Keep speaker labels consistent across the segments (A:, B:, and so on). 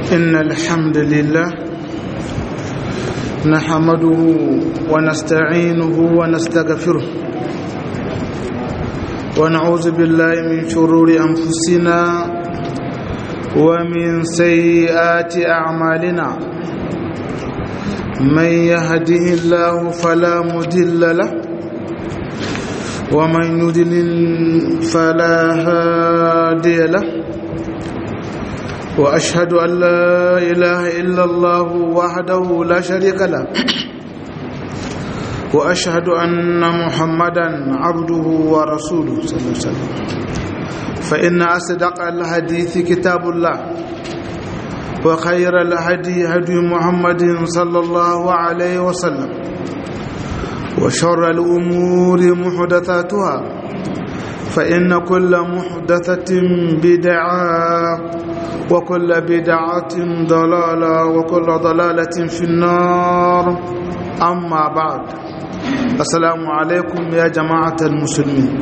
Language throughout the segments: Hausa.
A: إن الحمد لله نحمده ونستعينه ونستغفره ونعوذ بالله من شرور أنفسنا ومن سيئات أعمالنا من يهده الله فلا مضل له ومن يضلل فلا هادي له واشهد ان لا اله الا الله وحده لا شريك له واشهد ان محمدا عبده ورسوله صلى الله عليه وسلم فان اصدق الحديث كتاب الله وخير الهدي هدي محمد صلى الله عليه وسلم وشر الأمور محدثاتها فإن كل محدثة بدعة وكل بدعة ضلالة وكل ضلالة في النار أما بعد السلام عليكم يا جماعة المسلمين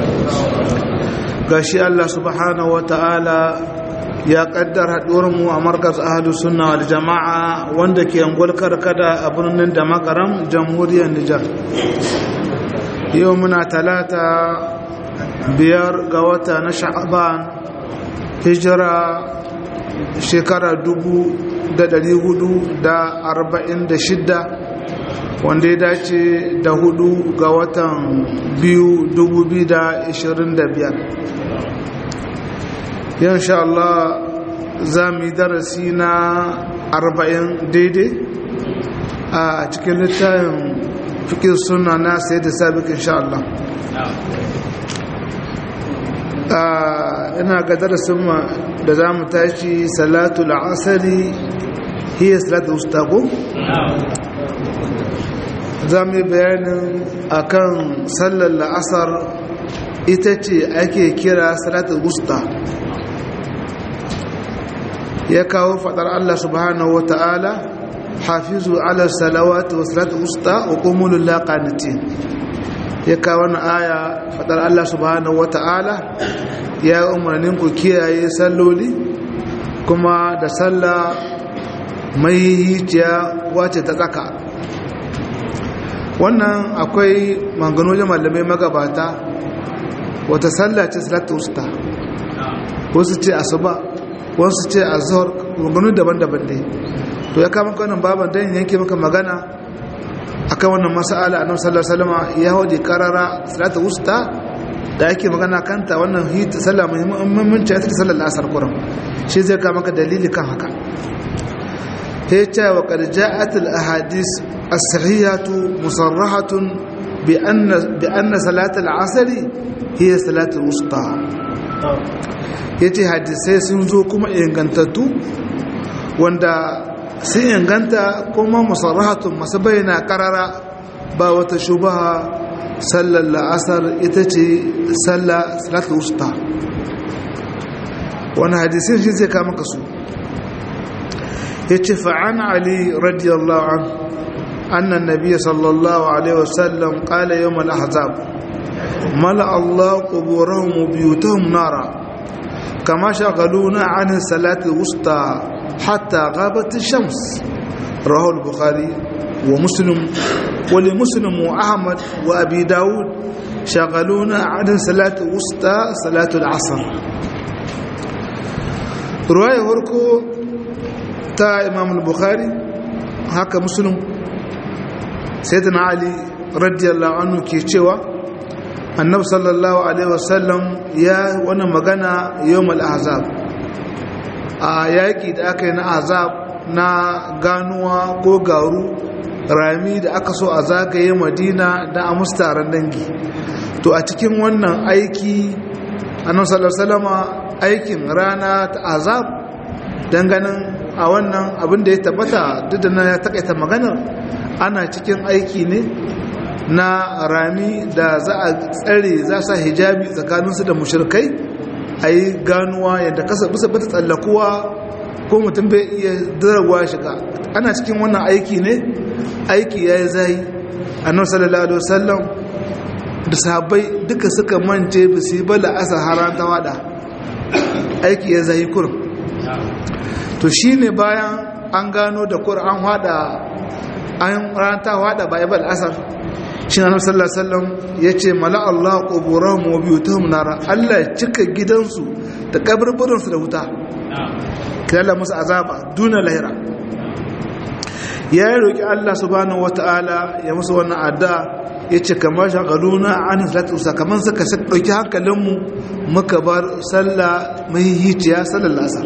A: قاشي الله سبحانه وتعالى ya kaddara mu a markas ahalus sunna wal jama'a wanda ke angol karkada a birnin da makaram jamhuriyar Nijar yau muna talata biyar ga wata na sha'aban hijira shekara dubu da dari hudu da arba'in da shidda wanda ya dace da hudu ga watan biyu dubu biyu da ishirin da biyar insha Allah za mu yi darasi na arba'in daidai a cikin littafin fikin suna na sai da sabik insha Allah ina ga darasin da za mu tashi salatu la'asari hiya salatu ustago za mu yi bayanin akan sallar la'asar ita ce ake kira salatu usta ya kawo fadar Allah subhanahu wa ta'ala hafizu ala salawati wa salatu usta wa qumul laqanitin ya kawo wannan aya fadar Allah subhanahu wa ta'ala ya umarnin ku kiyaye salloli kuma da sallah mai hijiya wace ta tsaka wannan akwai manganojin malamai magabata wata sallah ce salatu usta wasu ce asuba wasu ce a zuhar maganu daban-daban ne to ya kama kwanan baban don yanke maka magana akan wannan masala a nan sallar salama ya hau da karara salata wusta da ake magana kanta wannan hita sallah muhimmanci ya ta sallar lasar kuran shi zai kama ka dalili kan haka ya ce wa karja'atul ahadis as-sahihatu musarrahatun bi anna salatul asari hiya salatul wusta ya ce hadisai sun zo kuma ingantattu wanda sun inganta kuma musarrahatun masu bayyana karara ba wata shubaha sallar la'asar ita ce sallar salatul usta wani hadisai shi zai kama kasu ya ce fa'an ali radiyallahu an annan nabiya sallallahu alaihi wasallam ƙala yau mal'ahazab mala Allah ƙuburahun mubiyutahun nara كما شغلونا عن الصلاة الوسطى حتى غابت الشمس رواه البخاري ومسلم ولمسلم وأحمد وأبي داود شغلونا عن الصلاة الوسطى صلاة العصر رواية هركو تا إمام البخاري هكا مسلم سيدنا علي رضي الله عنه كي annabi sallallahu alaihi wasallam ya wani magana yawmal ahzab a yaki da aka yi na azab na ganuwa ko garu rami da aka so a zagaye madina da a mustaran dangi to a cikin wannan aiki annabi sallallahu alaihi wasallama aikin rana ta azab ganin a wannan abin da ya tabbata duk da na ya takaita maganar ana cikin aiki ne na rami da za a tsare za sa hijabi tsakaninsu da mushirkai a yi ganuwa yadda kasa bisa bata tsallakuwa ko mutum bai iya darawa shiga ana cikin wannan aiki ne aiki ya yi zai annabi sallallahu alaihi wasallam da sahabbai duka suka mance ba su yi bala asa haran ta wada aiki ya zai kurum to shine bayan an gano da qur'an hada an ranta hada bible asar shi na sallallahu alaihi wasallam yace mala Allah quburahum wa biyutuhum nara Allah ya cika gidansu da kaburburansu da wuta kalla musu azaba duna lahira ya roki Allah subhanahu wataala ya musu wannan addu'a yace kamar shagaluna an salatu sakaman suka dauki hankalinmu muka bar sallah mai hiciya sallar asar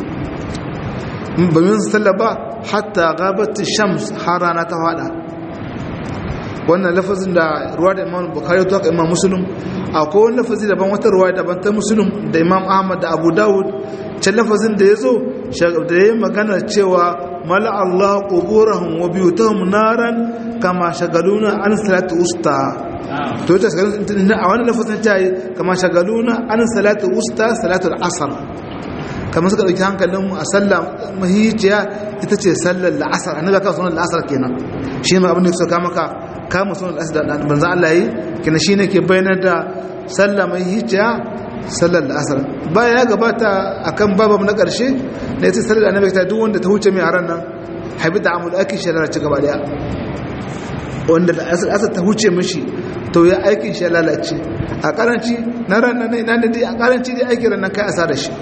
A: ba min sallah ba hatta gabat shams har rana ta fada wannan lafazin da ruwa da imam bukari ta imam muslim akwai wani lafazi daban wata ruwa daban ta muslim da imam ahmad da abu dawud can lafazin da ya zo da ya yi magana cewa mala allah quburahum wa biyutahum naran kama shagaluna an salatu usta to ta shagaluna a wani lafazin ta yi kama shagaluna an salatu usta salatu asar kamar suka dauki hankalinmu a sallah mahiciya ita ce sallar la'asar annabi ka sunan la'asar kenan shi ne abin da suka maka kama sunan la'asar da banzan Allah yi kenan shine ke bayanar da sallah mahiciya sallar la'asar baya ya gabata akan babam na karshe da ita sallar annabi ta duk wanda ta huce mai aran nan habita amul aki shari'a ci gaba daya wanda da asar ta huce mishi to ya aikin shi lalace a karanci na ran nan na dai a karanci dai aikin ran nan kai asara shi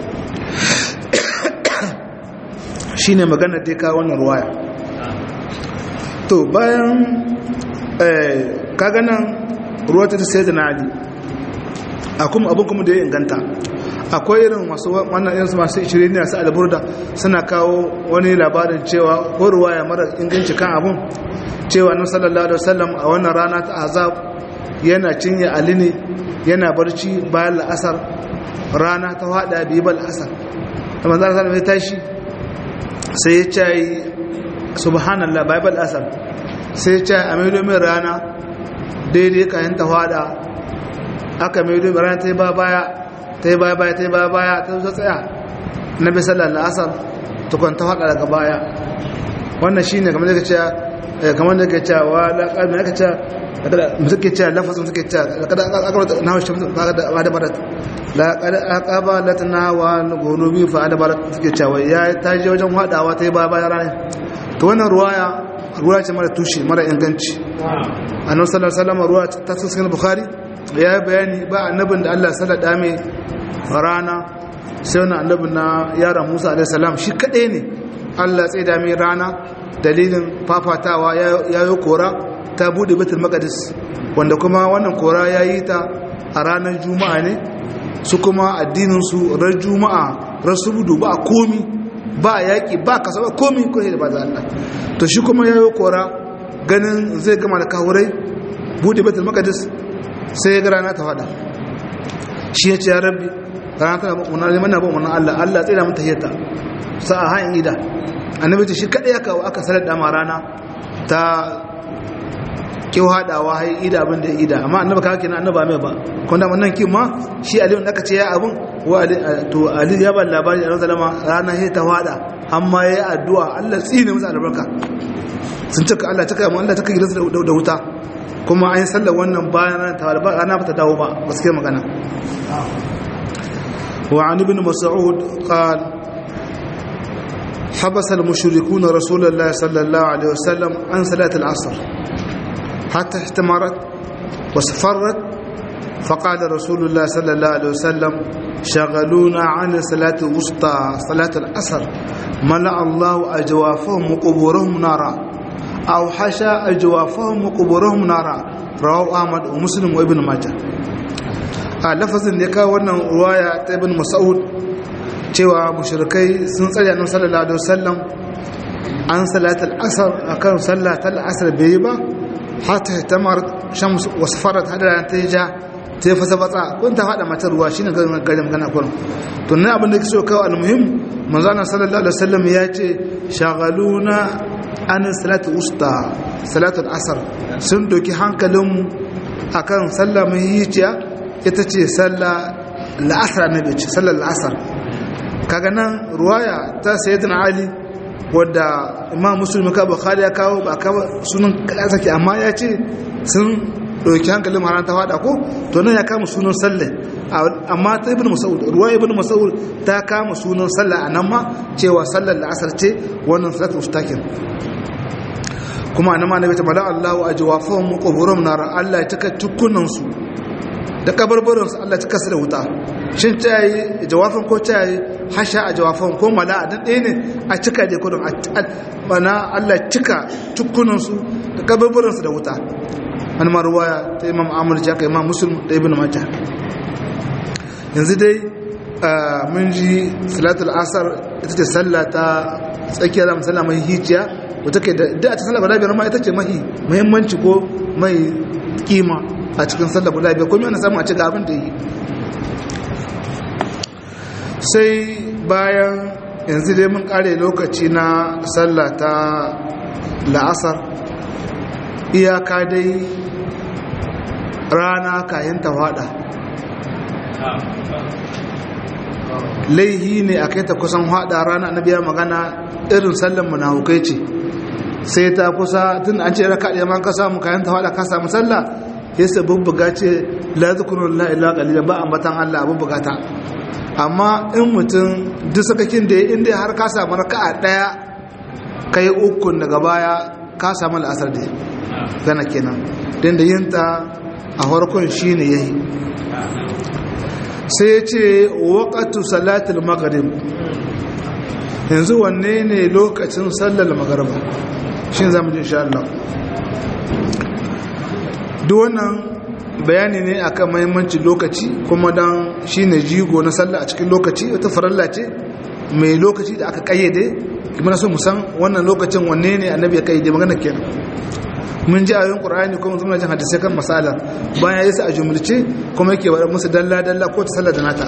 A: shi ne magana da ka wannan ruwaya to bayan kaganan ruwa ta sai da na ali a kuma abin kuma da ya inganta akwai irin masu wannan irinsu masu ishirin ne su alburda suna kawo wani labarin cewa ko ruwaya mara inganci kan abun cewa nan sallallahu alaihi wasallam a wannan rana ta azab yana cinye ali ne yana barci bayan la'asar rana ta hada biyu ba la'asar da manzana sallallahu ya tashi sai ya ce subhanallah bible asar sai ya ce a maido min rana daidai kayan ta hada aka maido min rana ta yi ba baya ta yi baya baya ta yi baya baya ta zo tsaya na bi sallar asar tukun ta hada daga baya wannan shi ne kamar da ka ce kamar da ka ce wa laƙar da ka ce suke ce lafazin suke ce kada aka na shi ba da barat laƙar aqaba latna wa gunubi fa adbarat suke cewa ya ta je wajen hadawa ta yi ba bayan rana to wannan ruwaya ruwa ce mara tushe mara inganci annabi sallallahu alaihi wasallam ruwa ta cikin bukhari ya yi bayani ba annabin da Allah sallada mai rana sai wannan annabin na yaron Musa alaihi salam shi kadai ne Allah tsaye da mai rana dalilin fafatawa ya yi kora ta bude baitul maqdis wanda kuma wannan kora ya yi ta a ranar juma'a ne su kuma addininsu ran juma'a ran subudu ba komi ba yaƙi ba kasa ba komi ko da ba za Allah to shi kuma ya yi kora ganin zai gama da kawurai bude baitul maqdis sai ya ga rana ta fada shi ya ce ya rabbi rana ta umarna ne mana ba umarna Allah Allah tsira mun tahiyata sa a hayin ida annabi ce shi kadai ya kawo aka salar da ma rana ta kyau haɗawa hai ida abin da ya ida amma annaba kake na annaba mai ba kuma da nan kin ma shi aliyu da aka ce ya abin wa to ali ya ba labari annabi sallama rana sai ta hada amma yayi addu'a Allah tsine masa albarka sun cika Allah cika mu Allah cika gidansa da wuta kuma an sallar wannan bayan ta ba ana ba ta dawo ba gaskiya magana wa an ibn mas'ud qala حبس المشركون رسول الله صلى الله عليه وسلم عن صلاة العصر حتى احتمرت واصفرت فقال رسول الله صلى الله عليه وسلم شغلونا عن صلاة الوسطى صلاة العصر ملأ الله أجوافهم وقبورهم نارا أو حشى أجوافهم وقبورهم نارا رواه أحمد ومسلم وابن ماجه a lafazin da ya kawo wannan ruwaya ta ibn mas'ud cewa mushrikai sun tsaya nan sallallahu alaihi wasallam an salatul asr akan sallatul asr bai ba hatta tamar shams wasfarat hadara ta ja ta fasa batsa kun ta fada mata ruwa shine garin garin magana kun to ne abin da kike so kawo almuhim manzo Allah sallallahu alaihi wasallam ya ce shagaluna an salatul usta salatul asr sun doki hankalinmu akan sallah mai yiciya ita ce sallah la'asar annabi ce sallar la'asar kaga nan ruwaya ta sayyidina ali wadda imam muslim ka bukhari ya kawo ba kawo sunan kada amma ya ce sun ɗauki hankalin maran ta fada ko to nan ya kama sunan sallah amma ta ibn mas'ud ruwa ibn mas'ud ta kama sunan sallah anan ma cewa sallar la'asar ce wannan salatu ustakin kuma annabi annabi ta bala Allahu ajwafahum quburum nar Allah ya taka tukunan su da kabarbarin su Allah ya taka su da wuta shin ta yi jawafin ko ta yi hasha a jawafin ko mala a dan ɗaya ne a cika da kudin mana Allah ya cika tukunan su da kabarbarin su da wuta wani maruwaya ta imam amur jaka imam musulun da ibn majah yanzu dai mun ji salatul asar ita ce sallah ta tsakiyar da musalla mai hijiya wata ke da a cikin sallah guda biyar ma ita ce mahi muhimmanci ko mai kima a cikin sallah guda biyar kuma yana samu a ci abin da yi sai bayan yanzu dai mun kare lokaci na sallah ta la'asar iyaka dai rana kayan ta fada laihi ne a kai ta kusan hada rana na biya magana irin sallan munafukai ce sai ta kusa tun an ce raka ɗaya man ka samu kayan ta fada ka samu sallah ya sa bubbuga ce la zikrun la ilaha qalila ba ambatan Allah bubbuga ta amma in mutum duk sakakin da inda har ka samu raka'a daya kai ukun daga baya ka samu al'asar da gana kenan don da yinta a farkon shi ne ya yi sai ya ce waƙatu salatul magharib yanzu wanne ne lokacin sallar magharib shi za mu ji insha Allah duk wannan bayani ne akan mahimmanci lokaci kuma don shi ne jigo na sallah a cikin lokaci wata faralla ce mai lokaci da aka kayyade kuma na so musan wannan lokacin wanne ne annabi ya kayyade magana kenan mun ji ayoyin qur'ani kuma zuma jin hadisi kan masala bayan yasa a jumulce kuma yake wadar musu dalla dalla ko ta sallar da nata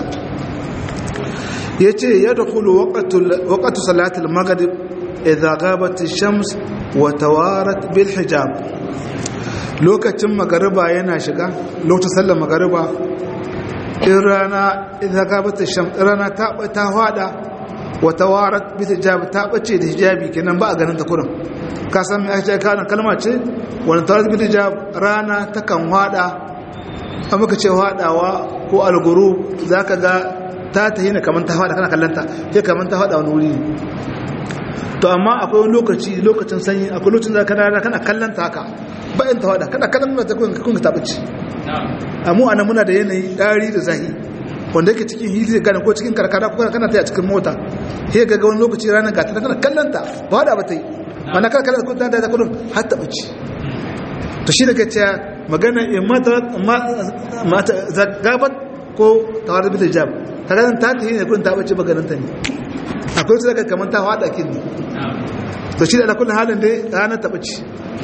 A: yace yadkhulu waqtu waqtu salati al-maghrib idha ghabat ash-shams wa tawarat bil hijab lokacin magariba yana shiga lokacin sallar magariba in rana idha ghabat ash-shams rana ta ta hada wa tawarat bil hijab ta bace da hijabi kenan ba a ganin ta kurin ka san me ake kana kalma ce wani tawarat bil hijab rana ta kan hada a muka ce hadawa ko alguru zaka ga ta tahi ne kamar ta hada kana kallanta ke kamar ta hada wani wuri to amma akwai wani lokaci lokacin sanyi akwai lokacin da kana kana kallanta haka bayan ta hada kana kallon ta kun kun ta bace amma anan muna da yanayi dari da zahi wanda yake cikin hili gane ko cikin karkara ko kana ta cikin mota sai ga wani lokaci ranar gata kana kallanta ba hada ba ta yi mana kana kallon ko ta da kullum har ta bace to shi daga cewa magana in mata mata zagabat ko tawar bil hijab kaga ta ta yi ne kun ta bace maganin ta ne akwai su daga kamar ta hada kin ne to shi da kullun halin dai ranar ta bace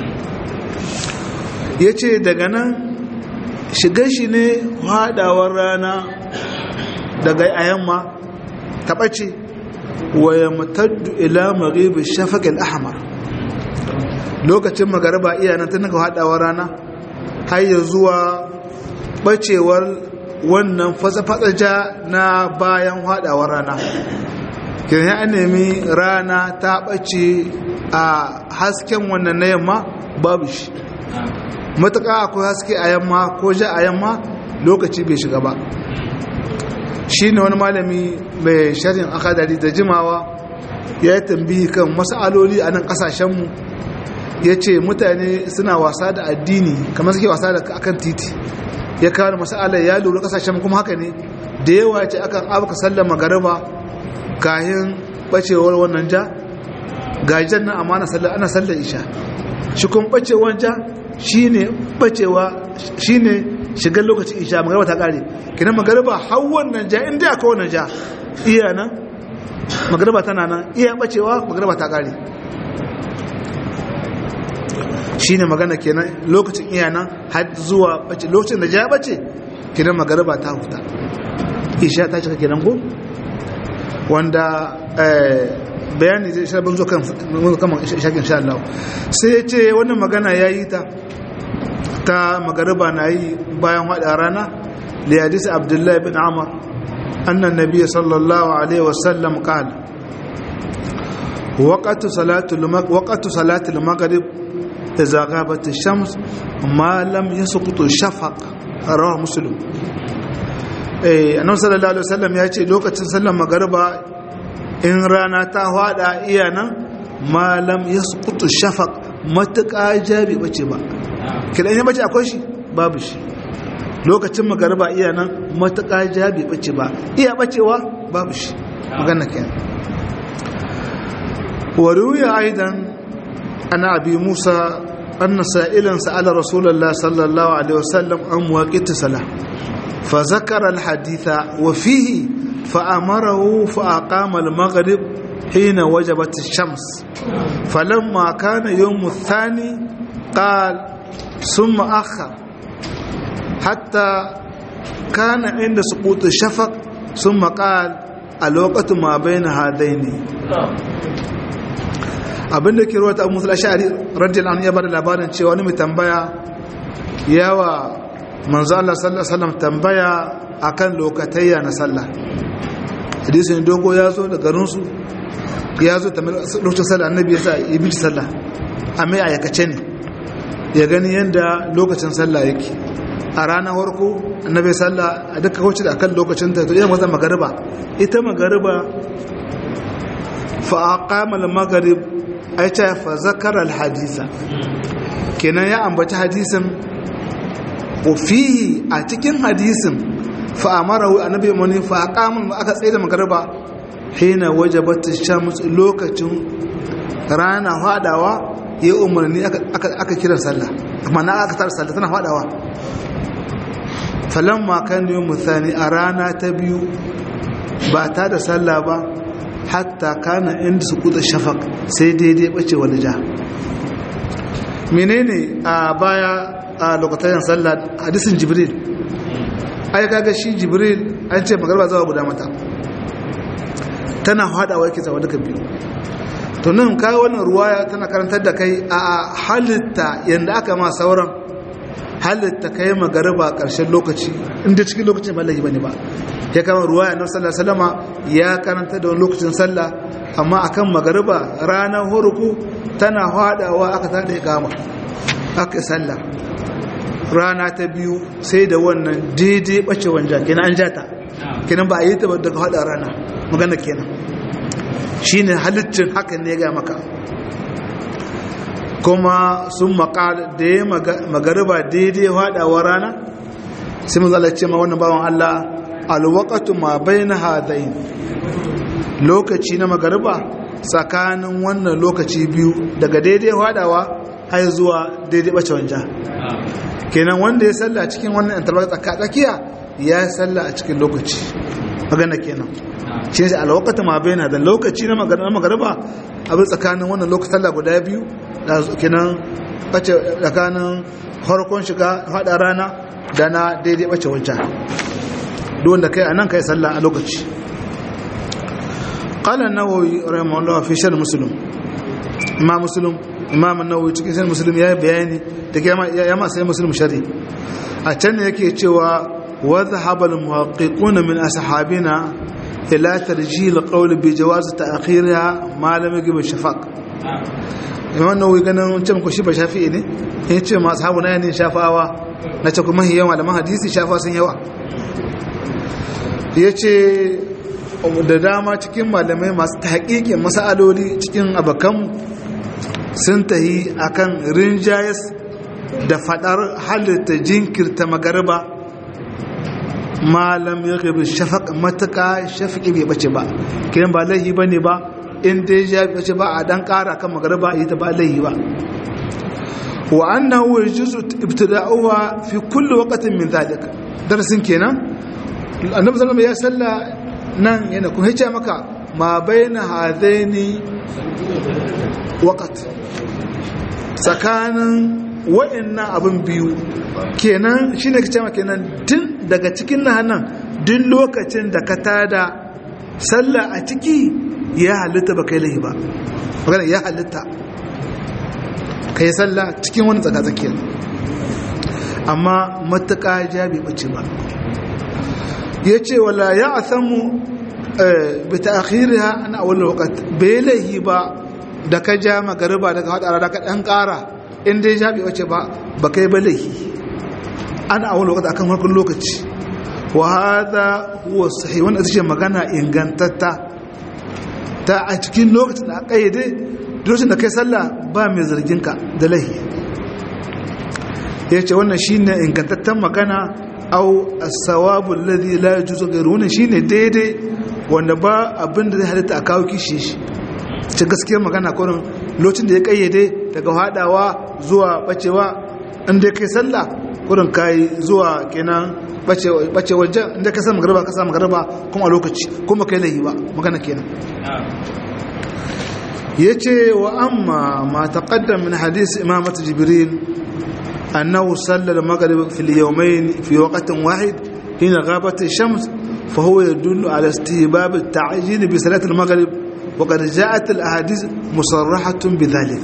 A: yace daga nan shigar shi ne hadawar rana daga ayamma ta bace wa yamtaddu ila maghrib ash-shafaq al-ahmar lokacin magariba iya nan tun daga hadawar rana har ya zuwa bacewar wannan fatsa-fatsa na bayan hadawar rana kirya an nemi rana ta ɓace a hasken wannan na yamma babu shi matuƙa akwai haske a yamma ko ja a yamma lokaci bai shiga ba shi ne wani malami mai shari'in akadari da jimawa ya yi tambihi kan mas'aloli a nan ƙasashenmu ya ce mutane suna wasa da addini kamar suke wasa da akan titi ya kawo mas'alar ya lura ƙasashen kuma haka ne da yawa ce akan abuka sallar magariba kayan bacewar wannan ja gajen nan amma ana sallar isha shi kun bacewar ja shi ne bacewa shi ne shigar lokacin isha magariba ta kare kinan magariba har wannan ja inda aka wannan ja iya nan magariba tana nan iya bacewa magariba ta kare shi ne magana kenan lokacin iya nan har zuwa bace lokacin da ja bace kinan magariba ta huta isha ta cika kenan ko wanda bayani zai shabin zo kan shakin sha Allah sai ya ce wannan magana ya yi ta ta magariba na yi bayan haɗa rana da hadis abdullahi bin amur annan nabiya sallallahu alaihi wasallam qala waqtu salatul waqtu salatul maghrib idza ghabat ash-shams ma lam yasqut shafaq rawahu muslim eh annabi sallallahu alaihi wasallam ya ce lokacin sallar magariba in rana ta hada iya nan malam yasqutu shafaq matuƙa jabi bace ba kidan ya bace akwai shi babu shi lokacin magariba iya nan matuƙa jabi bace ba iya bacewa babu shi magana kenan wa ruya aidan ana abi musa anna sa'ilan sa'ala rasulullah sallallahu alaihi wasallam an muwaqiti salah fa zakara al haditha wa fihi fa amarahu fa aqama al maghrib hina wajabat ash-shams falamma kana yawm ath-thani qala thumma akhar hatta kana inda suqut ash-shafaq thumma qala الوقت ما بين هذين abinda ke ruwata abu musul ashari radiyallahu anhu ya bada labarin cewa wani mai tambaya yawa manzo Allah sallallahu alaihi wasallam tambaya akan lokatayya na sallah hadisin dogo ya zo da garin su ya zo tambayar lokacin sallah annabi ya sa ya bi sallah amma ya aikace ne ya gani yanda lokacin sallah yake a ranar farko annabi sallah a duka wacce da akan lokacin ta to idan wata magariba ita magariba fa aqama al-maghrib ai ta fa zakara al-hadisa kenan ya ambaci hadisin wa fihi a cikin hadisin fa amarahu annabi mani fa aqama aka tsaye da magariba hina wajabat ash-shams lokacin rana fadawa ya umarni aka kira sallah amma na aka tar sallah tana fadawa falamma kan yi muthani a rana ta biyu ba ta da sallah ba hatta kana inda su kuda shafak sai daidai bace wani ja menene a baya a lokacin sallah hadisin jibril ai kaga shi jibril an ce magarba zawa guda mata tana hadawa yake zawa duka biyu to nan kai wannan ruwaya tana karantar da kai a halitta yanda aka ma sauran halitta kai magariba a ƙarshen lokaci inda cikin lokacin ba laifi bane ba ya kama ruwa ya nan sallah salama ya karanta da wani lokacin sallah amma akan magariba ranar huruku tana hadawa aka tada ya kama aka sallah rana ta biyu sai da wannan daidai bace wanja kenan an jata kenan ba a yi ta daga hada rana magana kenan shine halittin hakan ne ga maka kuma sun makal da ya magariba daidai haɗawa rana sai mun zalace ma wannan bawan Allah alwakatu ma bai na hadayin lokaci na magariba tsakanin wannan lokaci biyu daga daidai haɗawa har zuwa daidai ɓace wanja kenan wanda ya salla cikin wannan interval tsakiya ya salla a cikin lokaci magana kenan shi ne alwakatu ma bai na da lokaci na magariba abin tsakanin wannan lokacin sallah guda biyu kenan bace tsakanin harkon shiga hada rana da na daidai bace wancan duwanda kai a nan kai sallah a lokaci قال النووي رحمه الله في شر مسلم امام مسلم امام النووي cikin shar muslim ya bayani da ya ma sai muslim shari a can ne yake cewa wa dhahaba al muhaqqiqun min ashabina ila tarjih al qawl bi jawaz ta'khirha ma lam yajib shafaq imam nawawi ganin ce muku shi ba shafi'i ne in ce masu habu na yanin shafawa na ce kuma yawan malaman hadisi shafa sun yawa ya ce da dama cikin malamai masu haƙiƙin masa'aloli cikin abakan sun tahi akan rinjayes da faɗar halitta jinkirta magariba malam ya gabi shafaq matuƙa shafiƙi bai bace ba kiran ba laihi ba ne ba in dai ya bace ba a dan ƙara kan magariba ita ba laihi ba wa annahu yajuzu ibtida'uha fi kulli waqtin min dhalik darasin kenan annabi sallallahu alaihi wasallam ya salla nan yana kun hice maka ma baina hadaini waqt tsakanin wa'annan abin biyu kenan shine kace maka kenan tun daga cikin nan duk lokacin da ka tada sallah a ciki ya halitta ba kai laihi ba magana ya halitta ka yi sallah cikin wani tsakatsakiyar amma matuƙa jabi ɓace ba ya ce wala ya a samu bi ta akhiriha ana awal wakat bai laihi ba da ka ja magariba daga haɗa rana ka ɗan ƙara in dai jabi ɓace ba ba kai ba laihi ana awal wakat akan harkar lokaci wa hada huwa sahih wannan ita ce magana ingantatta ta a cikin lokacin da aka yi dai lokacin da kai sallah ba mai zargin ka da lahi ya ce wannan shine ingantattan magana au as-sawabu alladhi la yajuzu ghayru wannan shine daidai wanda ba abin da zai halitta a kawo kishi shi ce gaskiyar magana kurin lokacin da ya kayyade daga hadawa zuwa bacewa inda kai sallah kurin kai zuwa kenan bace wajen inda ka sa magarba ka sa magarba kuma a lokaci kuma kai lahi ba magana kenan yace wa amma ma taqaddam min hadith imamat jibril annahu salla al-maghrib fi al-yawmayn fi waqtin wahid hina ghabat ash-shams فهو يدل على استهباب التعجيل بصلاة المغرب وقد جاءت الأحاديث مصرحة بذلك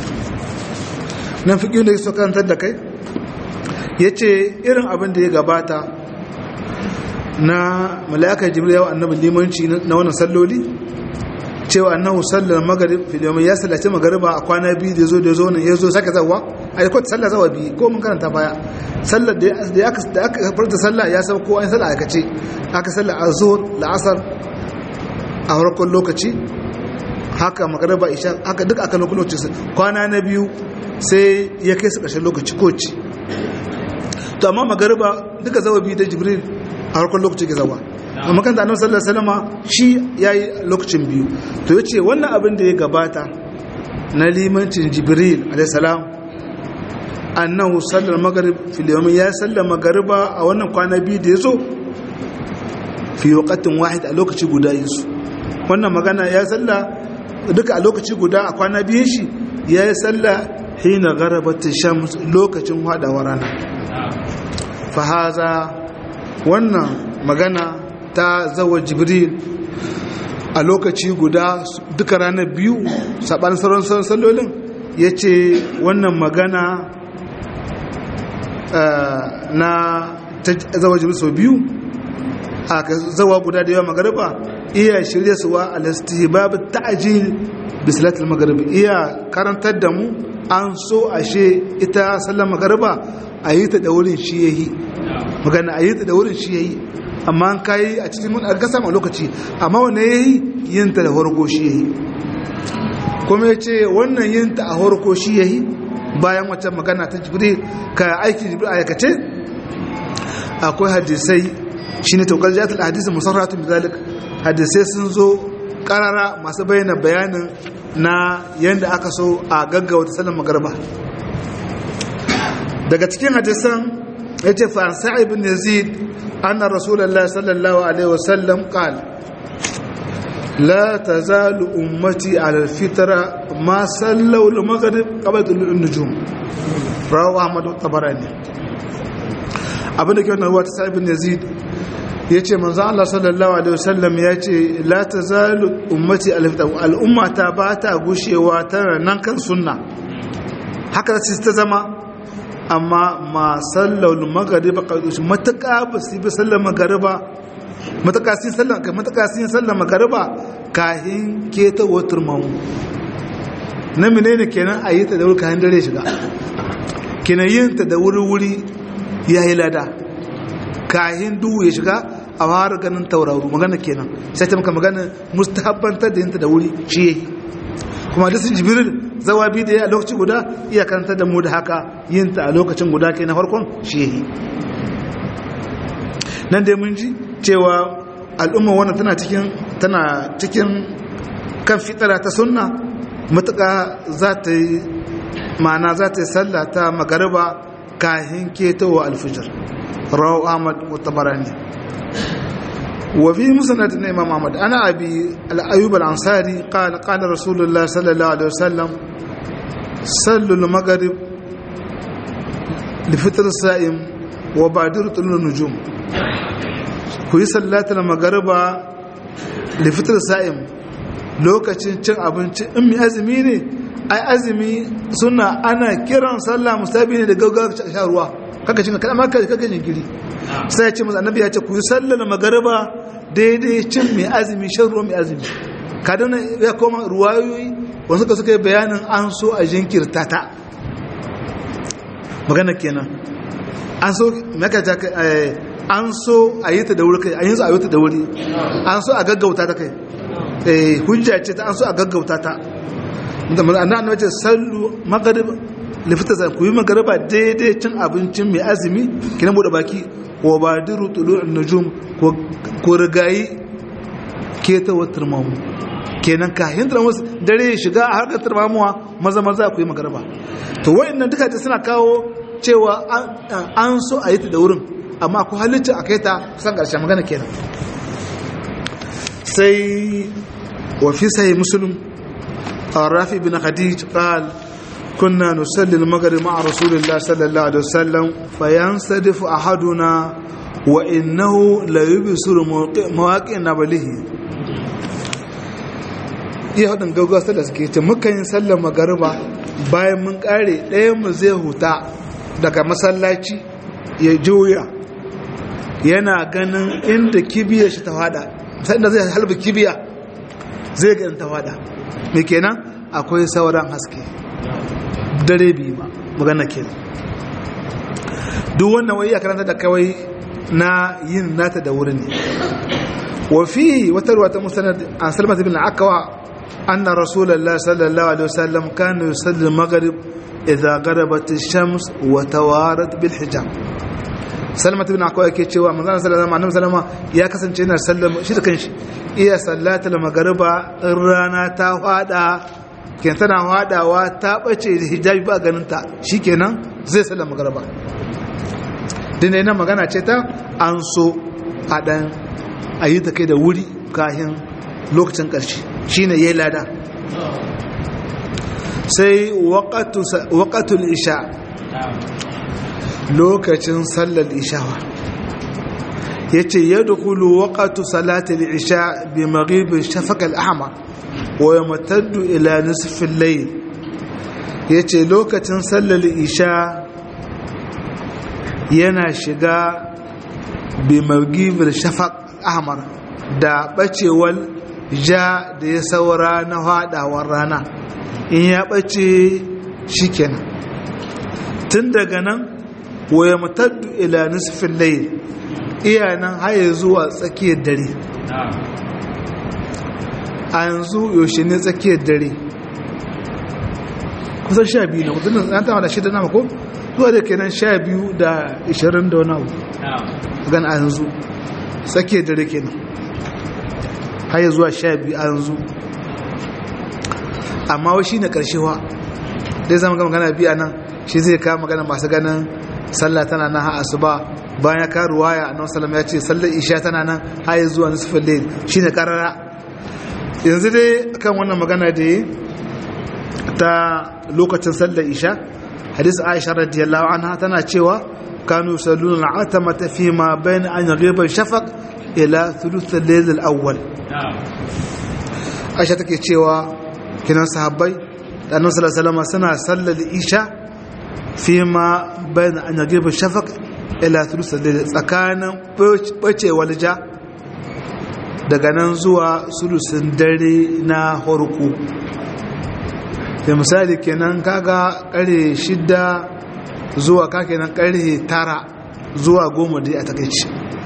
A: nan fiƙi da su karantar da kai ya ce irin abin da ya gabata na mala'akar jibril yawa annabin limanci na wannan salloli cewa annahu sallar magarib filiyomin ya sallace magariba a kwana biyu da zo da zo nan ya zo sake zawa a yi kwata sallar zawa biyu ko mun karanta baya sallar da aka farta sallah ya saba ko an sallar aikace aka sallar a zuhur la'asar a farkon lokaci haka magariba isha haka duk aka lokaci kwana na biyu sai ya kai su ƙarshen lokaci ko ci to amma magariba duka zawa biyu da jibril a farkon lokaci ke zawa amma kan da annabi sallallahu alaihi wasallam shi yayi lokacin biyu to yace wannan abin da ya gabata na limancin jibril alaihi salam annahu sallar maghrib fil yawm ya sallar magariba a wannan kwana biyu da yazo fi waqtin wahid a lokaci guda yazo wannan magana ya salla duka a lokaci guda a kwana biyun shi ya yi salla hina gharabat shams lokacin hadawar rana fa haza wannan magana ta zawa jibril a lokaci guda duka ranar biyu saɓan sauran sallolin ya ce wannan magana na zawa jibril sau biyu a zawa guda da yawa magariba iya shirya suwa alastihbab ta'jil bisalatul magariba iya karantar da mu an so ashe ita sallar magariba a yi ta da wurin shi yayi magana a yi ta da wurin shi yayi amma an kayi a cikin mun ga samu lokaci amma wanne yayi yin ta da horko shi yayi kuma yace wannan yin ta a horko shi yayi bayan wata magana ta jibril ka aiki jibril ayakace akwai hadisai shine tawkal jat al hadisi musarratun bidalik hadisai sun zo karara masu bayyana bayanin na yanda aka so a gaggauta sallar magarba daga cikin hadisan yace fa sa'ib ibn yazid أن رسول الله صلى الله عليه وسلم قال لا تزال أمتي على الفترة ما صلوا المغرب قبل طلوع النجوم رواه أحمد الطبراني abinda ke wannan ruwa ta sa'ibin yazid ya ce manzo Allah sallallahu alaihi wasallam ya ce la tazalu ummati al'umma ta ba ta gushewa tana nan kan sunna haka ta zama amma ma sallar magariba ƙarƙashin matuƙa ba su bi sallar magariba matuƙa sun sallar kai matuƙa sun sallar magariba kahin keta watar mamu na menene kenan a yi ta da wuri kayan dare shiga kenan yin ta da wuri-wuri ya yi lada kahin duhu ya shiga a fara ganin tauraro magana kenan sai ta maka magana mustahabbantar da yin ta da wuri shi ya yi kuma da sun jibirin zawa bi da ya a lokaci guda iya karanta da mu da haka yin ta a lokacin guda ke na farkon shi yi nan dai mun ji cewa al'umma wannan tana cikin tana cikin kan fitara ta sunna matuƙa za ta yi ma'ana za ta yi sallah ta magariba kahin ketowa alfijir rawu ahmad mutabarani وفي مسند الإمام أحمد أنا أبي الأيوب الأنصاري قال قال رسول الله صلى الله عليه وسلم صلوا المغرب لفطر الصائم وبادر طلوع النجوم كوي صلاة المغرب لفطر الصائم lokacin cin abinci in mai azumi ne ai azumi suna ana kiran sallah musabi ne da gaggawa sha ruwa kaka cin kada maka kaka jinkiri sai ya ce masa annabi ya ce ku yi sallar magariba daidai cin mai azumi shan ruwa mai azumi kadana ya koma ruwayoyi wasu ka suka yi bayanin an so a jinkirta ta magana kenan an so maka ta an so a yi ta da wuri kai an yi so a yi ta da wuri an so a gaggauta ta kai eh hujja ce ta an so a gaggauta ta da manzo annabi wace sallu maghrib lifita zan ku yi magariba daidai cin abincin mai azumi kina bude baki wa badiru tulu'un nujum ko rigayi keta wa turmamu kenan kahin turmamu dare ya shiga a harkar turmamuwa maza maza ku yi magariba to wa'annan duka ta suna kawo cewa an so a yi ta da wurin amma ku halitta a kai ta kusan ƙarshen magana kenan sai wa fi sai musulun rafi bin khadij qal كنا نصلي المغرب مع رسول الله صلى الله عليه وسلم فينصرف أحدنا وإنه لا يبصر مواقع نبله iya haɗin gaugawa sallar suke ce muka yin sallar magariba bayan mun ƙare ɗayanmu zai huta daga masallaci ya juya yana ganin inda kibiyar shi ta fada sanda zai halba kibiya zai ga ta fada mai kenan akwai sauran haske dare biyu ba magana ke duk wannan wai ya karanta da kawai na yin nata da wuri ne wafi wata ruwa ta musanar an salmata bin akawa anna rasulallah sallallahu alaihi wasallam kana yusalli al-maghrib idza gharabat ash-shams wa tawarat bil hijab salmata bin akawa yake cewa manzon sallallahu alaihi wasallam ya kasance yana sallama shi da kanshi iya sallatul maghriba in rana ta fada ke tana hadawa ta bace da hijabi ba ganinta shi kenan zai sallama garba dinai na magana ce ta an so a ɗan a yi ta kai da wuri kahin lokacin ƙarshe shi ne ya yi lada sai waƙatul isha lokacin sallar ishawa ya ce ya dukulu waƙatu salatul isha bi maghibin shafakal ahmar wa ya mataddu ila nisfin layl ya ce lokacin sallar isha yana shiga bi magibir shafaq ahmar da bacewar ja da ya saura na hadawar rana in ya bace shikenan tun daga nan wa ya mataddu ila nisfin layl iya nan haye zuwa tsakiyar dare a yanzu yaushe ne tsakiyar dare kusan sha biyu na kusan an tama da shida na mako zuwa da kenan sha biyu da ishirin da wani abu gan a yanzu tsakiyar dare kenan har yi zuwa sha biyu a yanzu amma wa shi ne karshewa dai zama gama gana biya nan shi zai kama magana masu ganin sallah tana nan ha asuba bayan ya karu waya a nan salam ya ce sallar isha tana nan har yi zuwa nisufin lail shi ne karara yanzu dai kan wannan magana da yi ta lokacin sallar isha hadis aisha radiyallahu anha tana cewa kanu salluna al'atamata fi ma bayan an yaghiba shafaq ila thuluth al-layl al-awwal aisha take cewa kinan sahabbai da annabi sallallahu alaihi suna sallar isha fi ma bayan an yaghiba shafaq ila thuluth al-layl tsakanin bacewar ja daga nan zuwa sulusun dare na horku da misali kenan kaga kare shida zuwa ka kenan kare tara zuwa goma dai a takaici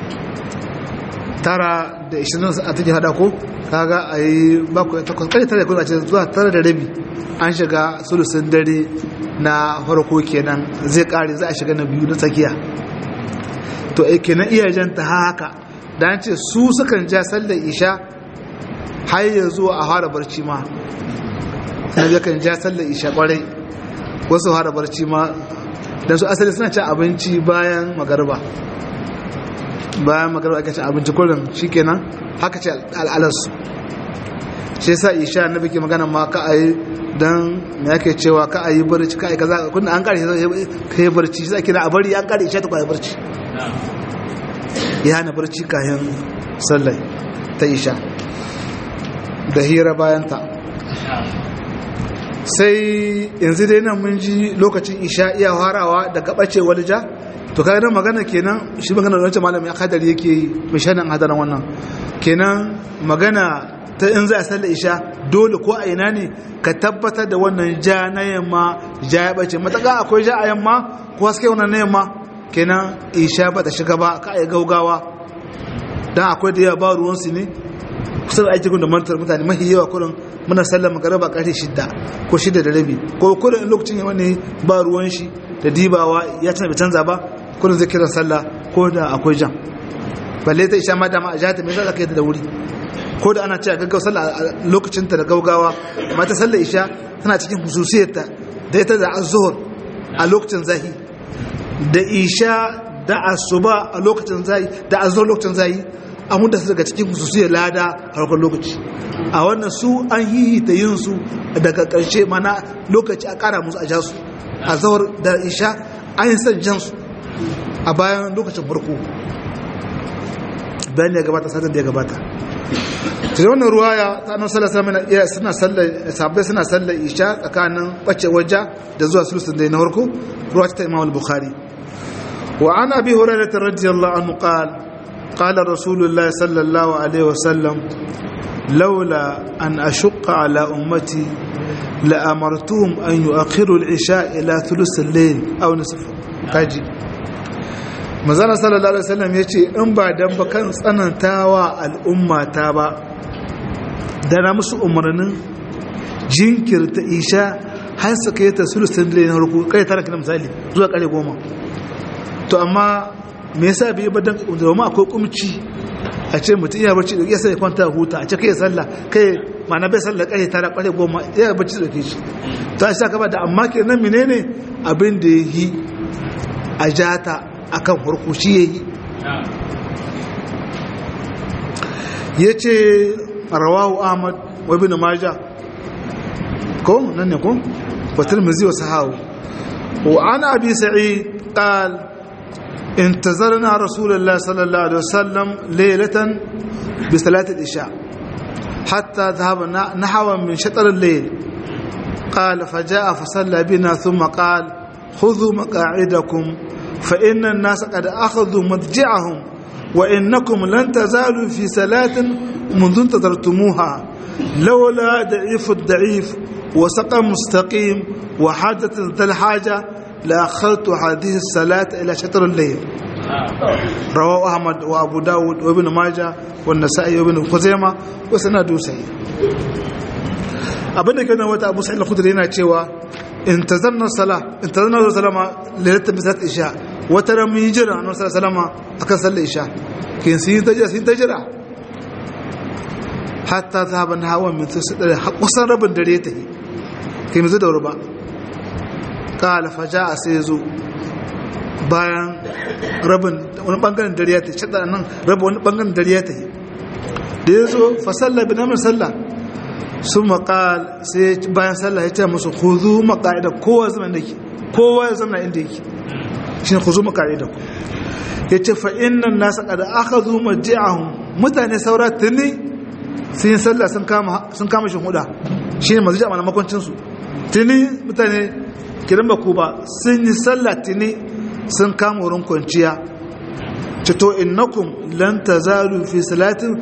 A: tara da ishirin a take hada ko kaga a yi bakwai takwas kare tara da kuma ce zuwa tara da rabi an shiga sulusun dare na farko kenan zai kare za a shiga na biyu na tsakiya to kenan iyajen ta haka da an ce su sukan ja sallar isha har ya zuwa a fara barci ma na yakan ja sallar isha kwarai wasu fara barci ma don su asali suna cin abinci bayan magarba bayan magarba aka cin abinci kullum shikenan haka ce al'alarsu shi sa isha na biki magana ma ka a yi don me yake cewa ka a yi barci ka a yi kaza kunna an kare ka yi barci shi ake na a bari an kare isha ta kwaye barci ya hana barci kayan sallai ta isha da hira bayanta sai yanzu dai nan mun ji lokacin isha iya harawa daga ɓace walja to kaga nan magana kenan shi magana da wancan malami akadari yake yi mishanin hadaran wannan kenan magana ta in za a sallar isha dole ko a ina ne ka tabbatar da wannan ja na yamma ja ya ɓace mataka akwai ja a yamma ko haske wannan na yamma kenan isha ba ta shiga ba ka yi gaugawa don akwai da yawa ba ruwansu ne kusa da aiki da mantar mutane mahi yawa kurin muna sallar magaraba karfe shidda ko shidda da rabi ko kurin lokacin yawa ne ba ruwan shi da dibawa ya tana bai canza ba kurin zai kiran sallah ko da akwai jan balle ta isha ma dama a jihata mai zaka yi da wuri ko da ana cewa gaggawa sallah a lokacin ta da gaugawa amma ta sallar isha tana cikin hususiyarta da ita da azhur a lokacin zahi da isha da asuba a lokacin zahi da azhur lokacin zahi an huda su daga cikin hususiyar lada a harkar lokaci a wannan su an hihita yin su daga ƙarshe mana lokaci a ƙara musu a ja su a zawar da isha an yi son jan su a bayan lokacin farko bayan ya gabata satin da ya gabata ta wannan ruwaya ta annabi sallallahu alaihi wasallam suna sallar sahabbai suna sallar isha tsakanin bace wajja da zuwa sulusun da na farko ruwa ta Imam al-Bukhari wa an abi hurairah radiyallahu anhu qala قال رسول الله صلى الله عليه وسلم لولا أن أشق على أمتي لأمرتهم أن يؤخروا العشاء إلى ثلث الليل أو نصفه كاجي mazana sallallahu alaihi wasallam ya ce in ba dan ba kan tsanantawa al'umma ta ba da na musu umarnin jinkirta isha har su kai ta sulusun dare na harko kai tara kana misali zuwa kare goma to amma me yasa bai ba dan domin akwai kumci a ce mutum iya barci da yasa ya kwanta huta a ce kai sallah kai ma'ana bai sallah kare tara kare goma iya barci da ke shi to a saka ba da amma kenan menene abin da yi a jata akan farko shi yayi yace rawahu ahmad wa ibn majah ko nan ne ko wa tirmidhi wa sahahu wa ana abi sa'id qala انتظرنا رسول الله صلى الله عليه وسلم ليلة بصلاة العشاء حتى ذهبنا نحو من شطر الليل قال فجاء فصلى بنا ثم قال خذوا مقاعدكم فإن الناس قد أخذوا مضجعهم وإنكم لن تزالوا في صلاة منذ انتظرتموها لولا ضعيف الضعيف وسقى مستقيم وحاجة ذا الحاجة لأخذت هذه الصلاة إلى شطر الليل رواه أحمد وأبو داود وابن ماجه والنسائي وابن خزيمة وسنده سيء abin da kenan wata abu sa'id al-khudri yana cewa intazarna sala intazarna sallama lailatul bisat isha wata ran mun jira annabi sallallahu alaihi akan sallar isha kin sun ta jira sun ta jira hatta zaban hawa min tsadare kusan rabin dare ta yi kin zo da ruba kala faja'a sai zo bayan rabin wani bangaren dare ta shada nan rabin wani bangaren dare ta yi da ya zo fa sallah bi namin sallah sun maƙal sai bayan sallah ya ce musu kuzu maƙa'ida kowa zama da ke kowa ya zama inda yake shi ne kuzu maƙa'ida ku ya ce fa'in nan nasa ƙada aka zo maji'ahun mutane saura tuni sun yi sallah sun kama shi huda shi ne masu ji a mana makwancinsu tuni mutane kiran ba ku ba sun yi sallah tuni sun kama wurin kwanciya cito innakum lan tazalu fi salatin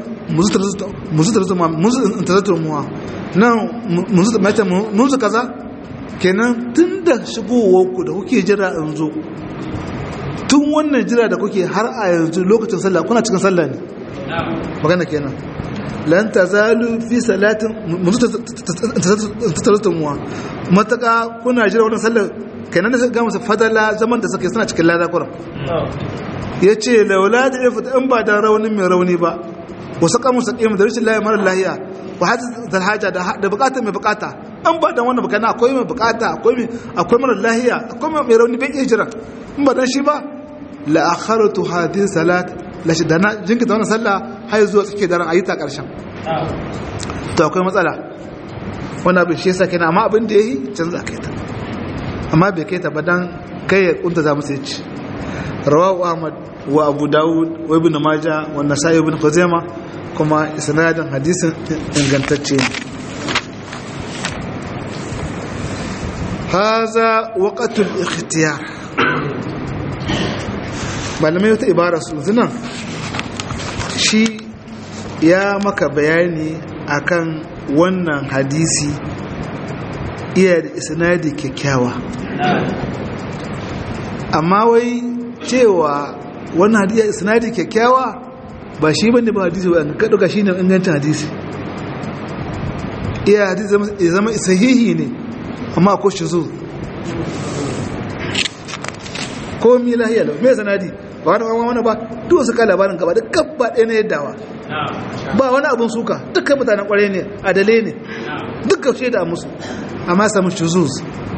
A: muzu muwa nan muzu kaza kenan tun da shigowarku da kuke jira in zo tun wannan jira da kuke har a yanzu lokacin sallah kuna cikin sallah ne magana kenan lan tazalu fi salatin muzu muwa mataka kuna jira wannan sallah kenan da suka gama su fadala zaman da suke suna cikin lada kuran ya ce laula da ya fita in ba da raunin mai rauni ba wasu kamun sa ƙimu da rashin layi marar lahiya ba hajji da haja da bukata mai bukata an ba da wannan bukana akwai mai bukata akwai marar lahiya akwai mai rauni bai iya jira in ba dan shi ba la akharatu hadhihi salat la shi dana jinkita wannan sallah har zuwa tsake daren ayi ta karshen to akwai matsala wannan abin shi yasa kenan amma abin da yayi canza kai ta amma bai kai ta ba dan kai ya kunta za mu sai ci rawahu ahmad wa abu dawud wa ibn majah wa nasai ibn khuzaima kuma isnadin hadisin ingantacce ne haza waqatul ikhtiyar malamai wata ibara su zinan shi ya maka bayani akan wannan hadisi iya da isnadi kyakkyawa amma wai cewa wannan hadisi isnadi kyakkyawa ba shi bane ba hadisi ba ka duka shine ingancin hadisi iya hadisi ya zama sahihi ne amma ko shi zo ko mi lahiya lau me sanadi ba wani wani wani ba duk su ka labarin gaba da gaba ɗaya na yaddawa ba wani abin suka dukkan mutanen kwarai ne adale ne dukkan shaida musu amma samun shuzuz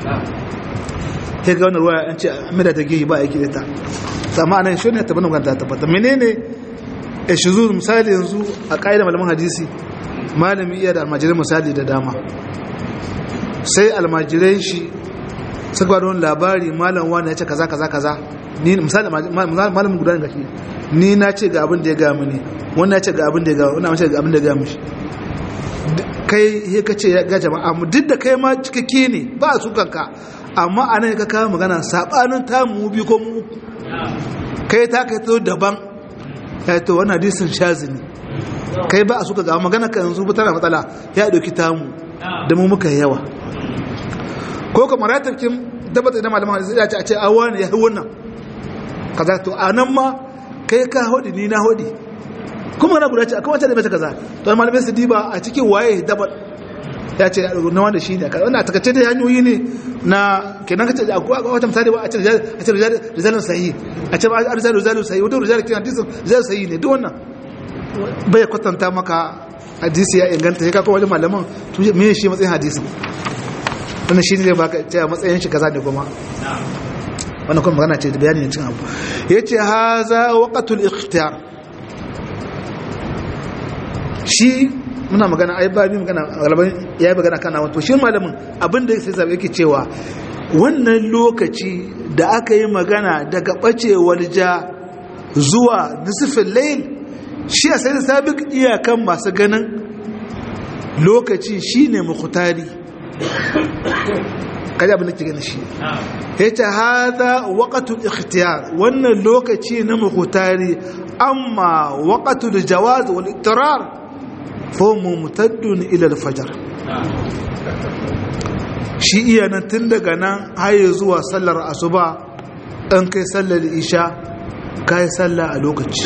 A: ta ga wani ruwa an ce amina ta gehi ba aiki da ta sama anan shi ne tabbatar kan ta tabbata menene ya shuzuz misali yanzu a ƙa'idar malaman hadisi malami iya da almajirai misali da dama sai almajirai shi suka wani labari malam wani ya ce kaza kaza kaza ni misali malamin guda ga shi ni na ce ga abin da ya ga mini wannan ya ce ga abin da ya ga wannan ce ga abin da ya ga mishi kai he ka ce ga jama'a mu duk da kai ma cikakke ne ba su kanka amma anan ka kawo magana sabanin ta mu bi ko mu uku kai ta kai to daban ya to wannan hadisin shazini kai ba a suka ga magana ka yanzu ba tana matsala ya dauki tamu da mu muka yawa ko kuma ratabkin tabbata da malaman hadisi ya ce a ce awa ne ya yi wannan kaza to anan ma kai ka hodi ni na hodi kuma na guda ce akwai wata da bai kaza to malamai su diba a cikin waye dabar ya ce na wanda shi ne wannan a takaice da hanyoyi ne na kenan ka ce akwai wata misali ba a ce a ce rijalun sahi a ce a rijalun rijalun sahi wata rijalun kenan hadisin rijalun sahi ne duk wannan bai kwatanta maka hadisi ya inganta sai ka kawo wajen malaman to me shi matsayin hadisin wannan shi ne baka ce matsayin shi kaza ne kuma wannan kuma magana ce da bayani ne cin abu yace haza waqatul ikhtiyar shi muna magana ai ba bi magana galaban ya yi magana kana wato shi malamin abin da sai zabe yake cewa wannan lokaci da aka yi magana daga bacewar ja zuwa nisfin layl shi a sai sabiq iyakan masu ganin lokaci shine mukhtari kaji abin da ke gani shi yace hada waqtul ikhtiyar wannan lokaci na mukhtari amma waqtul jawaz wal ittirar fomu mutaddun ilal fajar shi iya nan tun daga nan haye zuwa sallar asuba ɗan kai sallar isha kai sallah a lokaci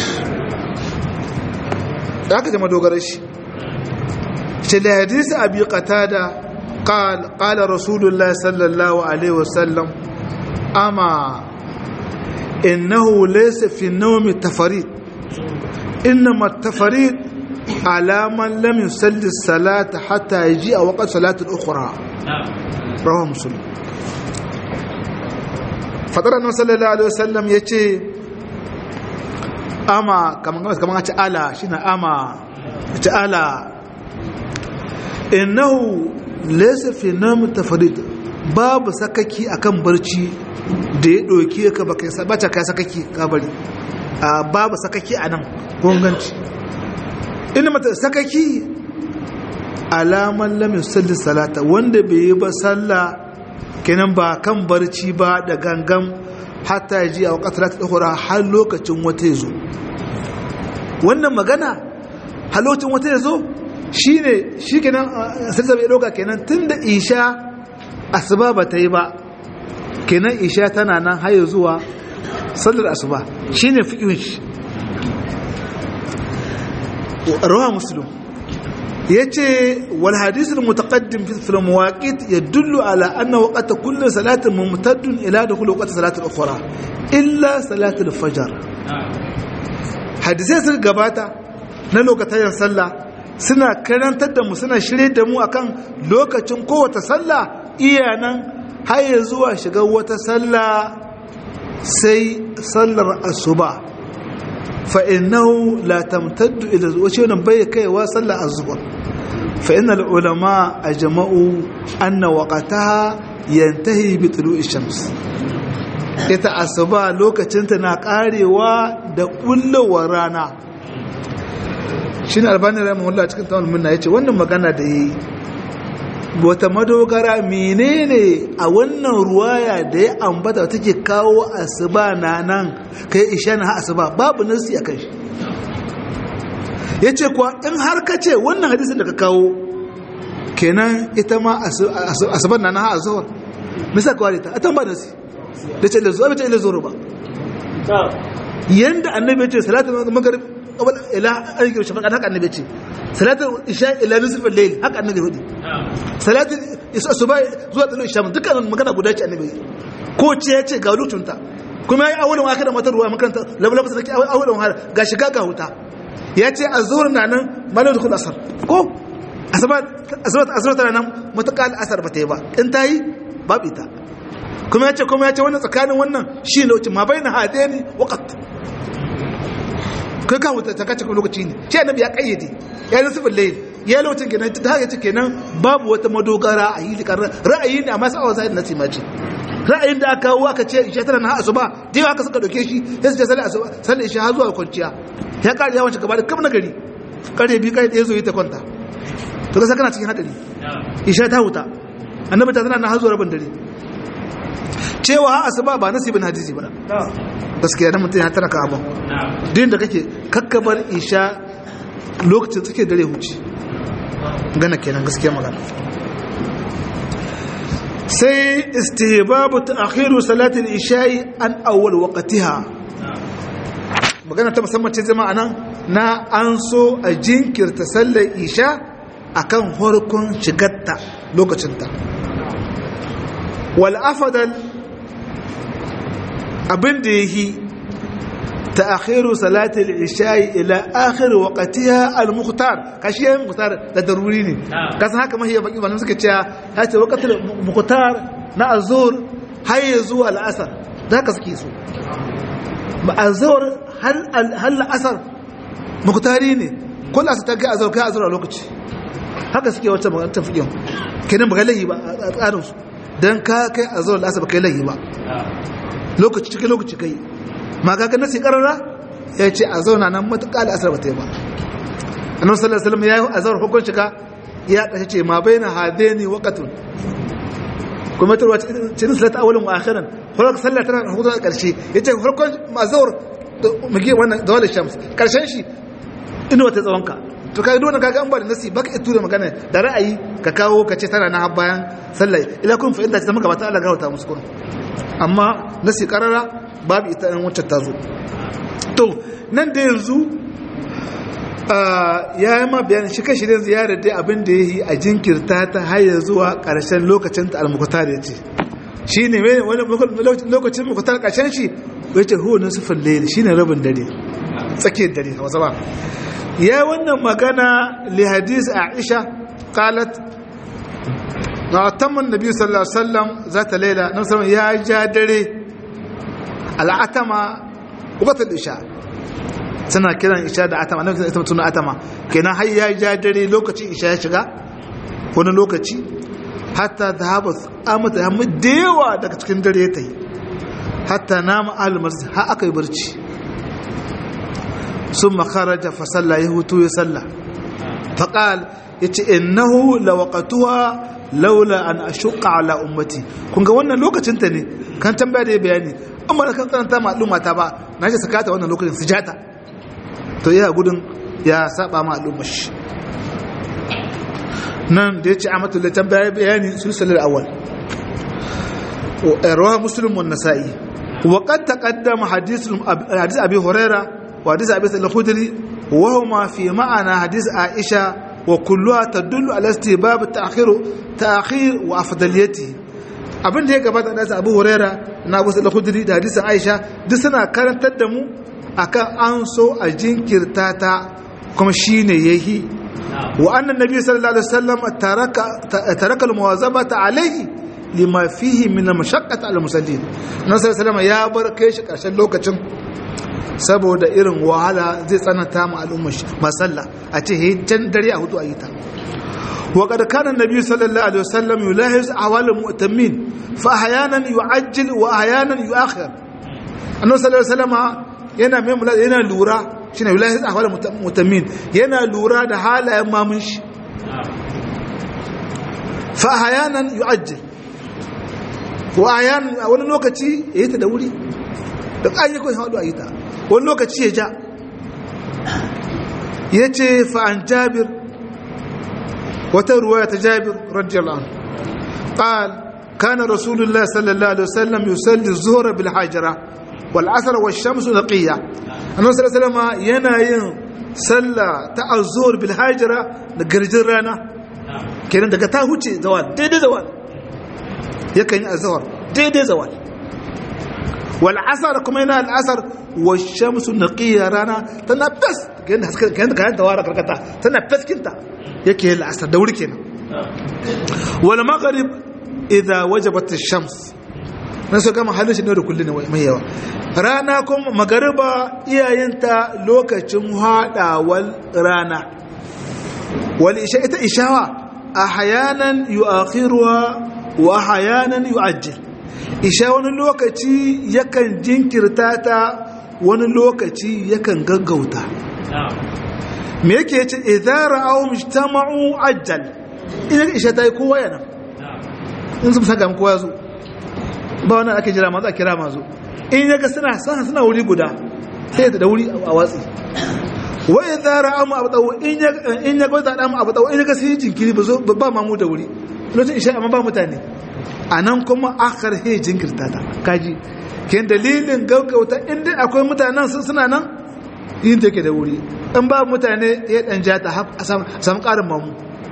A: da aka jama dogarar shi shi da hadisi abi qatada قال قال رسول الله صلى الله عليه وسلم أما إنه ليس في النوم تفريد إنما التفريد على من لم يصلي الصلاة حتى يجيء وقت صلاة الأخرى رواه مسلم فطر النبي صلى الله عليه وسلم يتي أما كما كما ألا شنا أما ألا إنه ليس في نوم تفريد babu sakaki akan barci da ya ɗauki ka baka bata kai sakaki ka bari babu sakaki a nan gunganci ina mata sakaki alaman lamin salli salata wanda bai yi ba sallah kenan ba kan barci ba da gangan hatta ya ji a wakatar ta ɗaukura har lokacin wata ya zo wannan magana har lokacin wata ya zo shi ne shi kenan salisa bai ɗauka kenan tun da isha asuba ba ta yi ba kenan isha tana nan haya zuwa sallar asuba shi ne fi'in shi رواه مسلم يتي والحديث المتقدم في المواقيت يدل على أن وقت كل صلاة ممتد إلى دخول وقت صلاة الأخرى إلا صلاة الفجر حديثي سر قباتا نلو كتاين صلى سنة كران تدمو سنة شريد دمو أكان لو كتن قوة صلى إيانا هاي زوا شقوة صلى سي صلى الصبح فإنه لا تمتد إلى وشينا بي كي وصل الظهر فإن العلماء أجمعوا أن وقتها ينتهي بطلوع الشمس ita asuba lokacinta na karewa da kullowar rana shi ne albani rahimahullah cikin tawon munna ya ce wannan magana da yi wata madogara menene a wannan ruwaya da ya ambata take kawo asuba na nan kai isha na asuba babu nasi a kan shi ya ce kuwa in har ka ce wannan hadisin da ka kawo kenan ita ma asuban na nan ha azuwar misa kawai ta a tamba nasi da ce lezuwa bai ce lezuwa ba yanda annabi ya ce salatul maghrib qabla ila ayyuka shafaqa haka annabi ya ce salatul isha ila nisfil layl haka annabi ya faɗi salatul asuba zuwa tsallu isha dukkan magana guda ce annabi ko ce ya ce ga lutunta kuma ya yi awalin aka da matar ruwa makaranta labalaba ta awalin har ga shiga ga huta ya ce a zuwa na nan malar da kudu asar ko asabar tana nan matuƙa asar ba ta yi ba in ta yi babu ita kuma ya ce kuma ya ce wannan tsakanin wannan shi ne wacce ma bai na hade ne wakat kai kawo ta kace lokaci ne shi annabi ya kayyade ya yi sifin layin ya lokacin kenan ta haka ce kenan babu wata madogara a yi ra'ayi ne amma sa'awa sa'id na ce ra'ayin da aka kawo aka ce isha tana na asuba da yawa aka suka dauke shi ya su ce sallar asuba sallar isha har zuwa kwanciya ya kare yawan shugaba da kam na gari kare bi kai da yazo yi ta kwanta to ka kana cikin hadari isha ta huta annabi ta tana na har zuwa rabin dare cewa har asuba ba nasibin hadisi ba gaskiya dan mutum ya tana ka abun din da kake kakkabar isha lokacin suke dare huci gana kenan gaskiya magana sai istihbabu ta'khiru salati al-isha'i an awwal waqtiha magana ta musamman ce zama anan na an so a jinkirta sallar isha akan farkon shigarta lokacinta wal afdal abin da yahi ta'khiru salati al-isha'i ila akhir waqtiha al-mukhtar kashi mukhtar da daruri ne kasan haka mahiya baki ba suka ce ya ce waqtul mukhtar na azhur har zuwa al-asr da haka suke so ba azhur hal hal asr mukhtari ne kullu asr ta ga azhur kai azhur a lokaci haka suke wata magana ta fiye kenan ba lahi ba a tsarin su dan ka kai azhur al-asr ba kai lahi ba lokaci cikin lokaci kai ma kaga nasi karara ya ce a zauna nan matuƙa al'asar ba ta yi ba annabi sallallahu alaihi wasallam ya yi azhar hukun shiga ya kace ce ma baina hadaini waqtun kuma tarwa cikin salata awalin wa akhiran farkon sallah tana hudu a karshe yace farkon mazhar muke wannan zawal shams karshen shi ina wata tsawonka to kai dole kaga an ba da nasi baka tura magana da ra'ayi ka kawo ka ce tana na bayan sallah ila kun fa inda ta maka ba ta Allah garauta musu kun amma nasi karara babu ita ɗan wacce ta zo to nan da yanzu ya yi ma bayanin shi kashi da ziyarar dai abin da ya yi a jinkirta ta haya zuwa ƙarshen lokacin ta almukutar ya ce shi ne wani lokacin mukutar ƙarshen shi ya ce huwa na sufin laili shi ne rabin dare tsakiyar dare a wasu ba ya yi wannan magana li hadis a aisha qalat na tamman nabi sallallahu alaihi wasallam za ta laila na musamman ya ja dare al'atama wakatar isha suna kiran isha da atama na ita mutum atama kenan har ya ja dare lokacin isha ya shiga wani lokaci hatta da haɓa amata ya da yawa daga cikin dare ya ta yi hatta na ma'al masjid har aka yi barci sun makaraja fasalla ya hutu ya salla faƙal ya ce innahu lawaqatuha laula an ashuqa ala ummati kun ga wannan lokacin ta ne kan tambaya da ya bayani amma da kan karanta ma al'umma ta ba na ji sakata wannan lokacin sujata to ya gudun ya saba ma al'umma shi nan da ya ce amatul da tambaya bayani sulsulul awwal rawahu muslim wa nasa'i wa qad taqaddama hadith hadith abi huraira wa hadith abi sa'id al-khudri wa huma fi ma'ana hadith aisha وكلها تدل على استباب التأخير تأخير وأفضليته abin da ya gabata da Abu Huraira na Abu Sa'id al-Khudri da hadisin Aisha duk suna karantar da mu akan an so a jinkirta ta kuma shine yayi wa anna nabi sallallahu alaihi wasallam taraka taraka al-muwazabata alaihi lima fihi min al-mashaqqati al-musallin nabi sallallahu alaihi wasallam ya bar kai shi karshen lokacin saboda irin wahala zai tsananta ma al'ummar masalla a ce he can dare a hutu a yi ta wa qad kana nabi sallallahu alaihi wasallam yulahiz awal mu'tamin fa ahyanan yu'ajjil wa ahyanan yu'akhir annabi sallallahu alaihi wasallam yana mai yana lura shine yulahiz awal mu'tamin yana lura da halayen mamun shi fa ahyanan yu'ajjil wa ahyanan a wani lokaci yayi ta da wuri da ayyukan hadu a yi ta wani lokaci ya ja ya ce fa'an jabir wata ruwa ta jabir radiyallahu ƙal kana rasulullah sallallahu alaihi wasallam yusalli zuhra bil hajira wal asr wash shamsu naqiya annabi sallallahu alaihi yana yin sallah ta azhur bil hajira da garjin rana kenan daga ta huce zawal daidai zawal yakan yi azhar daidai zawal wal asr kuma yana al asr wash shamsu naqiya rana tana fas kenan haska kenan kayan tawara karkata tana faskinta yake al asr da wuri kenan wal maghrib idha wajabat ash-shams na so gama halin shi ne da kullun mai yawa rana kuma magariba iyayenta lokacin hadawal rana wal isha ita ishawa ahyanan yu'akhiruha wa ahyanan yu'ajjil isha wani lokaci yakan jinkirta ta wani lokaci yakan gaggauta me yake yace idza ra'aw mujtama'u ajjal idan isha tayi kowa yana in sun saka kowa yazo ba wannan ake jira mazu a kira mazu in yaga suna sana suna wuri guda sai da wuri a watsi wa idza ra'a mu abdaw in yaga in yaga da mu abdaw in yaga sai jinkiri ba zo ba mamu da wuri lokacin isha amma ba mutane anan kuma akhar he jinkirta ta kaji ken dalilin gaggauta inda akwai mutanen sun suna nan yin take da wuri in ba mutane ya dan jata a samu karin mamu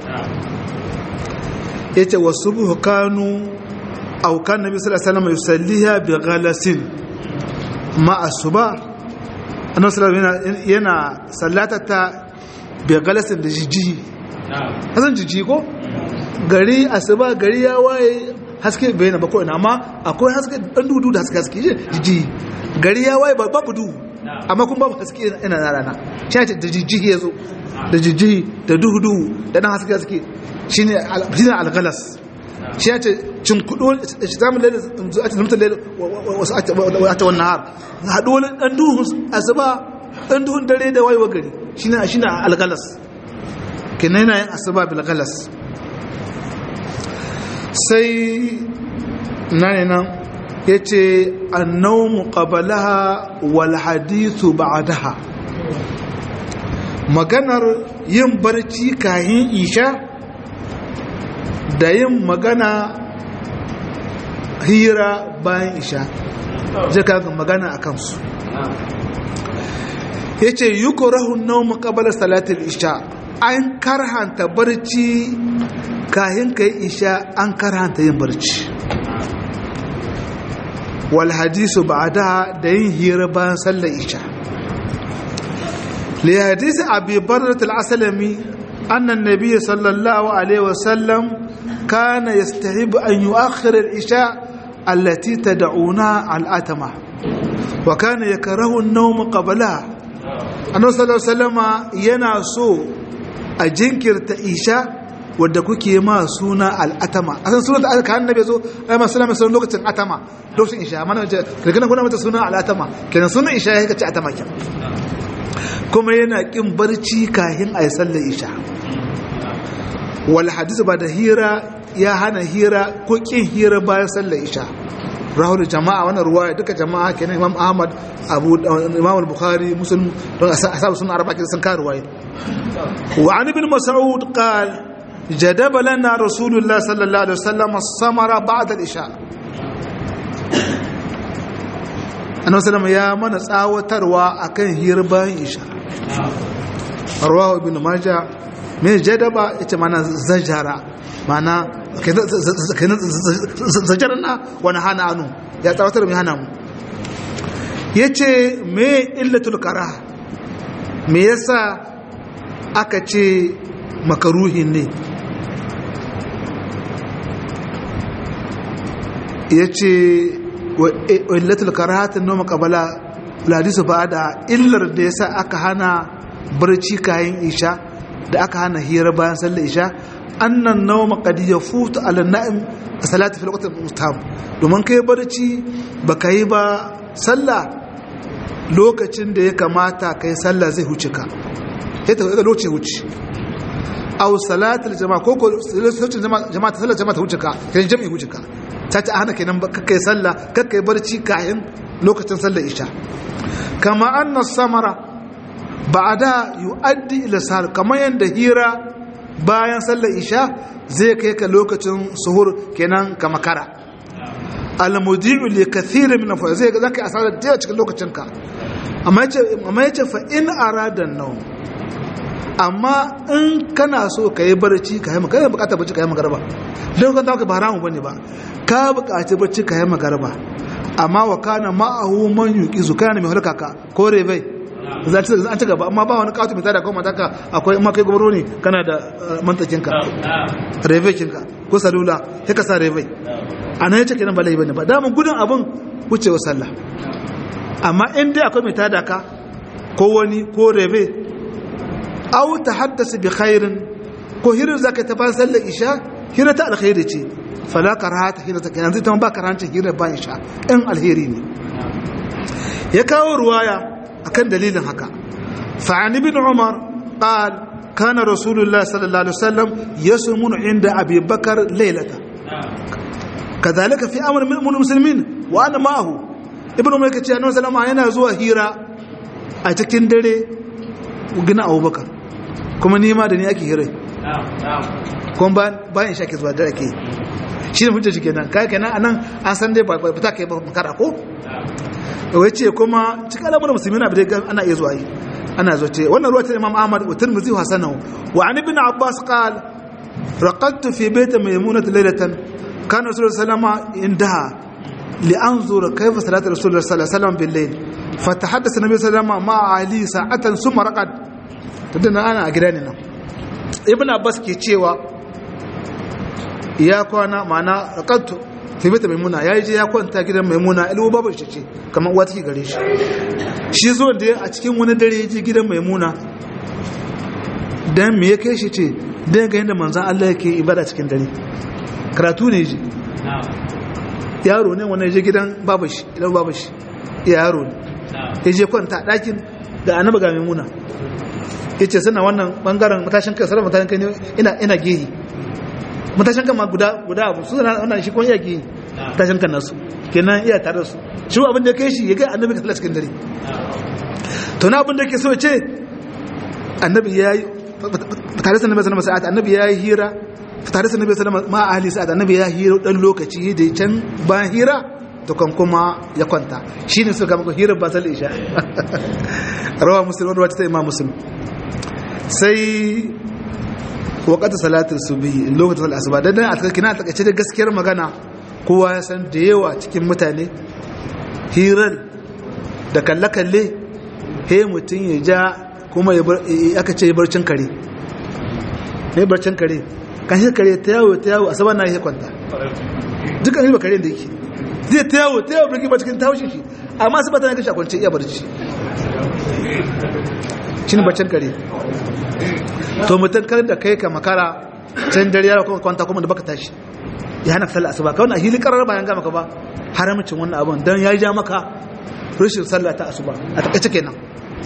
A: yace wasubuhu kanu aw kan nabi sallallahu alaihi wasallam yusalliha bi ghalasin ma asuba annabi sallallahu yana sallatata bi ghalasin da jiji hasan jiji ko gari asuba gari ya waye haske bai na bako ina amma akwai haske dan dudu da haske haske jiji gari ya waye babu duhu amma kuma babu haske ina na rana shi ne da jiji ya zo da jiji da duhu duhu da dan haske haske shine shine al-ghalas shi ya ce cin kudu shitamun laila a cikin mutum laila wasu ata wannan har haɗu wani ɗan duhun asuba ɗan duhun dare da wayewa gari shi ne shi ne algalas kenan yana yin asuba bilgalas sai na ne nan ya ce annaumu qabalaha wal hadithu ba'daha maganar yin barci kahin isha da yin magana hira bayan isha zai kaga magana a kansu ya ce yi korahun nau makabar salatul isha an karhanta barci kahin ka yi isha an karhanta yin barci wal hadisu ba da da yin hira bayan sallar isha li hadisi abi barratul asalami annan nabiya sallallahu alaihi wasallam كان يستحب أن يؤخر العشاء التي تدعونها الأتمة وكان يكره النوم قبلها أنه صلى الله عليه وسلم يناسو أجنكر تإشاء wadda kuke ma suna al'atama a san suna da aka kan nabi zo ai ma suna mai suna lokacin atama lokacin isha amma na kirkinan kuna mata suna al'atama kenan suna isha ya kace atama kyan kuma yana kin barci kahin a yi sallar isha wal hadisi ba da hira ya hana hira ko kin hira bayan sallar isha rahul jama'a wannan ruwaya duka jama'a kenan imam ahmad abu imam al-bukhari muslim don asabu sunna arba'a sun ka ruwaya wa an ibn mas'ud qal jadaba lana rasulullah sallallahu alaihi wasallam as-samara ba'da al-isha annabi sallallahu ya mana tsawatarwa akan hira bayan isha rawahu ibn majah mai jadaba ita mana zajara mana zajarar na wani hana anu ya tsawatar mai hana mu ya ce mai illatul kara me yasa aka ce makaruhin ne ya ce illatul kara hatin noma kabala ladisu ba da illar da yasa aka hana barci kayan isha da aka hana hira bayan sallar isha annan nawma qad yafutu ala na'im salati fi waqti mustam domin kai barci baka yi ba sallah lokacin da ya kamata kai sallah zai huce ka sai ta lokacin huce aw salatul jama'a ko ko lokacin jama'a sallar jama'a ta huce ka kai jami'i huce ka ta ta hana kenan kai sallah kakkai barci kayan lokacin sallar isha kama anna samara ba'da yu'addi ila sahar kamar yanda hira bayan sallar isha zai kai ka lokacin suhur kenan ka makara almudi'u li kathirin min fa zai zaka yi asara da yawa cikin lokacin ka amma yace amma yace fa in arada nawm amma in kana so ka yi barci ka yi magana bukatar barci ka yi magarba don kan ka ba haramu bane ba ka bukaci barci ka yi magarba amma wa kana ma'ahu man yuqizu kana mai harka ka ko rebai za ta an ci gaba amma ba wani kawatu mai tada ko mataka akwai in ma kai gobaro ne kana da mantakin ka rebai kinka ko salula sai ka sa rebai anan yace kenan ba lai bane ba damun gudun abun wucewa sallah amma in dai akwai mai tada ka ko wani ko rebai aw tahaddasa bi khairin ko hirin zaka ta ba sallar isha hira ta alkhairi ce fala karahata hira ta kenan zai ta ba karancin hira ba isha in alheri ne ya kawo ruwaya akan dalilin haka fa an ibn umar qal kana rasulullah sallallahu alaihi wasallam yasmun inda abi bakar laylata kadhalika fi amr min muslimin wa ana ma'ahu ibn umar kace annabi sallallahu alaihi wasallam yana zuwa hira a cikin dare gina abubakar kuma nima da ni ake hirai kuma bayan sha ke zuwa da ake shi ne hujjar shi kenan kai kenan anan an san dai ba ta kai ba makara ko wai ce kuma cikin al'amuran musulmi na bidai ana iya zuwa yi ana zo ce wannan ruwa ta imam ahmad wa tirmidhi wa hasanahu wa an ibn abbas qala raqadtu fi bayt maymunah laylatan kana rasulullah sallallahu alaihi wasallam indaha لأنظر كيف صلاة رسول الله صلى الله عليه وسلم بالليل فتحدث النبي صلى الله عليه وسلم مع علي ساعة ثم رقد tunda ana a gida ne nan ibn abbas ke cewa ya kwana ma'ana raqattu fi bita maimuna ya je ya kwanta gidan maimuna ilmu babu shi ce kamar uwa take gare shi shi zo da a cikin wani dare ya je gidan maimuna dan me ya kai shi ce dan ga yadda manzon Allah yake ibada cikin dare karatu ne ji yaro ne wannan je gidan babu shi idan babu shi yaro ne ya je kwanta ɗakin da annaba ga maimuna ya ce suna wannan bangaren matashin kai sarrafa matashin kai ne ina gehi matashin kan ma guda guda abu su zana wannan shi kuma iya gehi matashin kan nasu kenan iya tare da su shi abin da ya kai shi ya kai annabi ka cikin dare to na abin da ke so ya ce annabi ya yi tare da annabi sallama sa'ad annabi ya yi hira tare da annabi sallama ma ahli sa'ad annabi ya hira dan lokaci da can bayan hira to kan kuma ya kwanta shine suka maka hira ba sal isha rawa muslim ruwa ta imam muslim sai wakata salatul subhi lokacin sallar asuba dan dan a kina a takaice da gaskiyar magana kowa ya san da yawa cikin mutane hirar da kalle kalle he mutum ya ja kuma aka ce barcin kare ne barcin kare kan shi kare ta yawo ta yawo asuba na yi kwanta dukkan ba kare da yake zai ta yawo ta yawo birki ba cikin taushe shi amma su ba ta na gashi a kwance iya barci shi ne baccin kare to mutum kar da kai ka makara can dare yara kuma kwanta kuma da baka tashi ya hana sallah asuba kawai na hili karar bayan ga maka ba haramcin wannan abun dan ya ja maka rashin sallah ta asuba a takaice kenan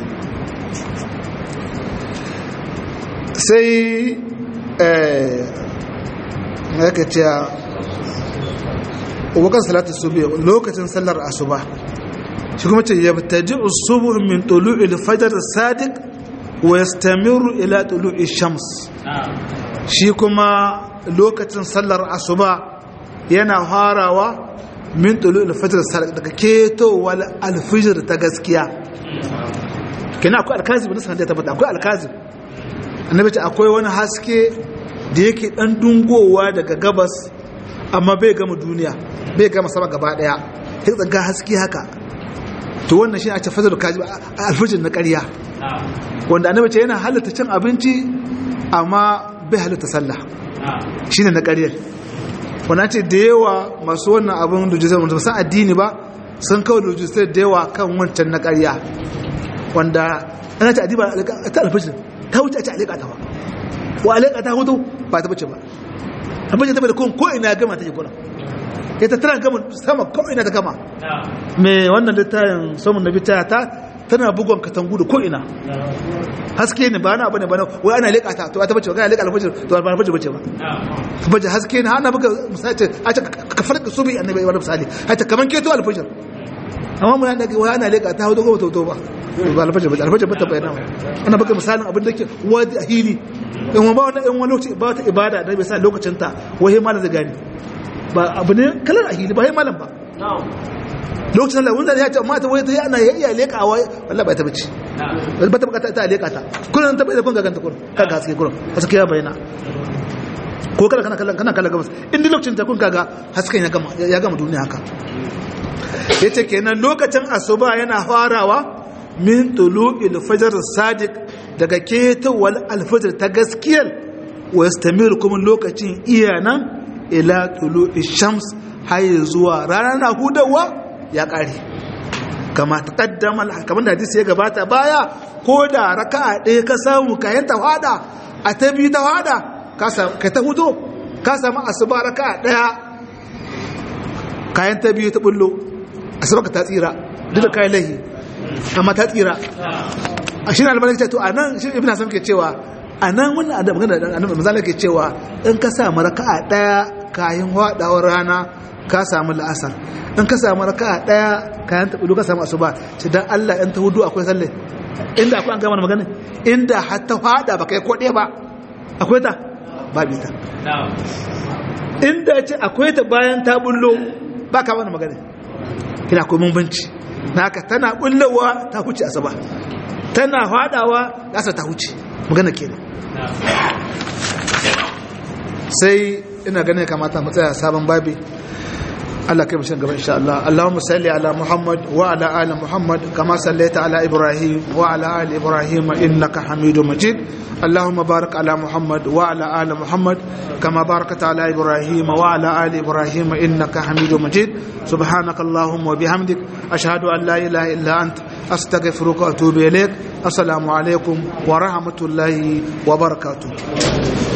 A: sai eh yake cewa wakan salatu subi lokacin sallar asuba shi kuma ce yabtaji usubu min tulu'il fajr sadiq wa yastamiru ila tulu'i shams shi kuma lokacin sallar asuba yana farawa min tulu'il fajr sadiq daga ketowar alfijir ta gaskiya kina akwai alkazib da sanar da tabbata akwai alkazib annabi ce akwai wani haske da yake dan dungowa daga gabas amma bai gama duniya bai gama sama gaba daya sai tsaga haske haka to wannan shi a ce fazar kaji alfijir na ƙarya wanda annabi ce yana halatta cin abinci amma bai halatta sallah shine na ƙaryar wannan ce da yawa masu wannan abin lujisai wanda san addini ba sun kawo lujisai da yawa kan wancan na ƙarya wanda ana ce adiba ta alfijir ta wuce a ce alaƙa ta ba wa alaƙa ta hutu ba ta bace ba abin ta bai da kun ko ina gama ta yi kuna ya ta tana gama sama ko ina ta gama mai wannan littafin samun na bitaya ta tana bugon katangu da ko ina haske ne ba na abu ne ba na wai ana leƙa ta to ta bace ba ana leƙa alfajir to ba alfajir bace ba alfajir haske ne ana buga misali a ce ka farka subi annabi wani misali a ce kaman keto alfajir amma mun da wai ana leƙa ta hudu ko to ba ba alfajir bace alfajir bata bayyana ana buga misalin abin da ke wadi a hili in ba wani in wani lokaci ba ta ibada da bai sa lokacin ta wai malam zai gani ba abu ne kalar ahili ba malam ba lokacin da wanda ya ce amma ta wai ta yana ya iya leka wai wallahi ba ta bace ba ta bukata ta leka ta kullun ta bai da kun ga ganta kullun kan gaske kullun wasu kiya bayana ko kada kana kallon kana kallon gabas in duk lokacin ta kun kaga hasken ya gama ya gama duniya haka yace kenan lokacin asuba yana farawa min tulu'il fajr sadiq daga ketawal alfajr ta gaskiyar wa yastamir kuma lokacin iyanan ila tulu'i shams har zuwa ranar na hudawa ya kare kama taqaddama kamar da hadisi ya gabata baya ko da raka'a ɗaya ka samu kayan ta fada a ta biyu ta fada ka ta hudo ka samu asuba raka'a ɗaya kayan ta biyu ta bullo asuba ka ta tsira duk da kayan lahi amma ta tsira a shi na albanin ce to a nan shi ibn hasan ke cewa a nan wani adam magana da annabi misali ke cewa in ka samu raka'a daya kayan hadawar rana ka samu la'asar in ka samu raka'a daya kayan tabudu ka samu asuba shi dan Allah in ta hudu akwai sallah inda akwai an gama magana inda har ta fada ba kai kode ba akwai ta babu ta inda ce akwai ta bayan ta bullo ba ka wani magana kina akwai bambanci naka tana bullowa ta huce asuba tana fadawa gasa ta huce magana kenan sai ina ganin kamata mu tsaya sabon babi Allah kai mushin gaba insha Allah Allahumma salli ala Muhammad wa ala ali Muhammad kama sallaita ala Ibrahim wa ala ali Ibrahim innaka Hamidum Majid اللهم بارك على محمد وعلى آل محمد كما باركت على إبراهيم وعلى آل إبراهيم إنك حميد مجيد سبحانك اللهم وبحمدك أشهد أن لا إله إلا أنت أستغفرك وأتوب إليك السلام عليكم ورحمة الله وبركاته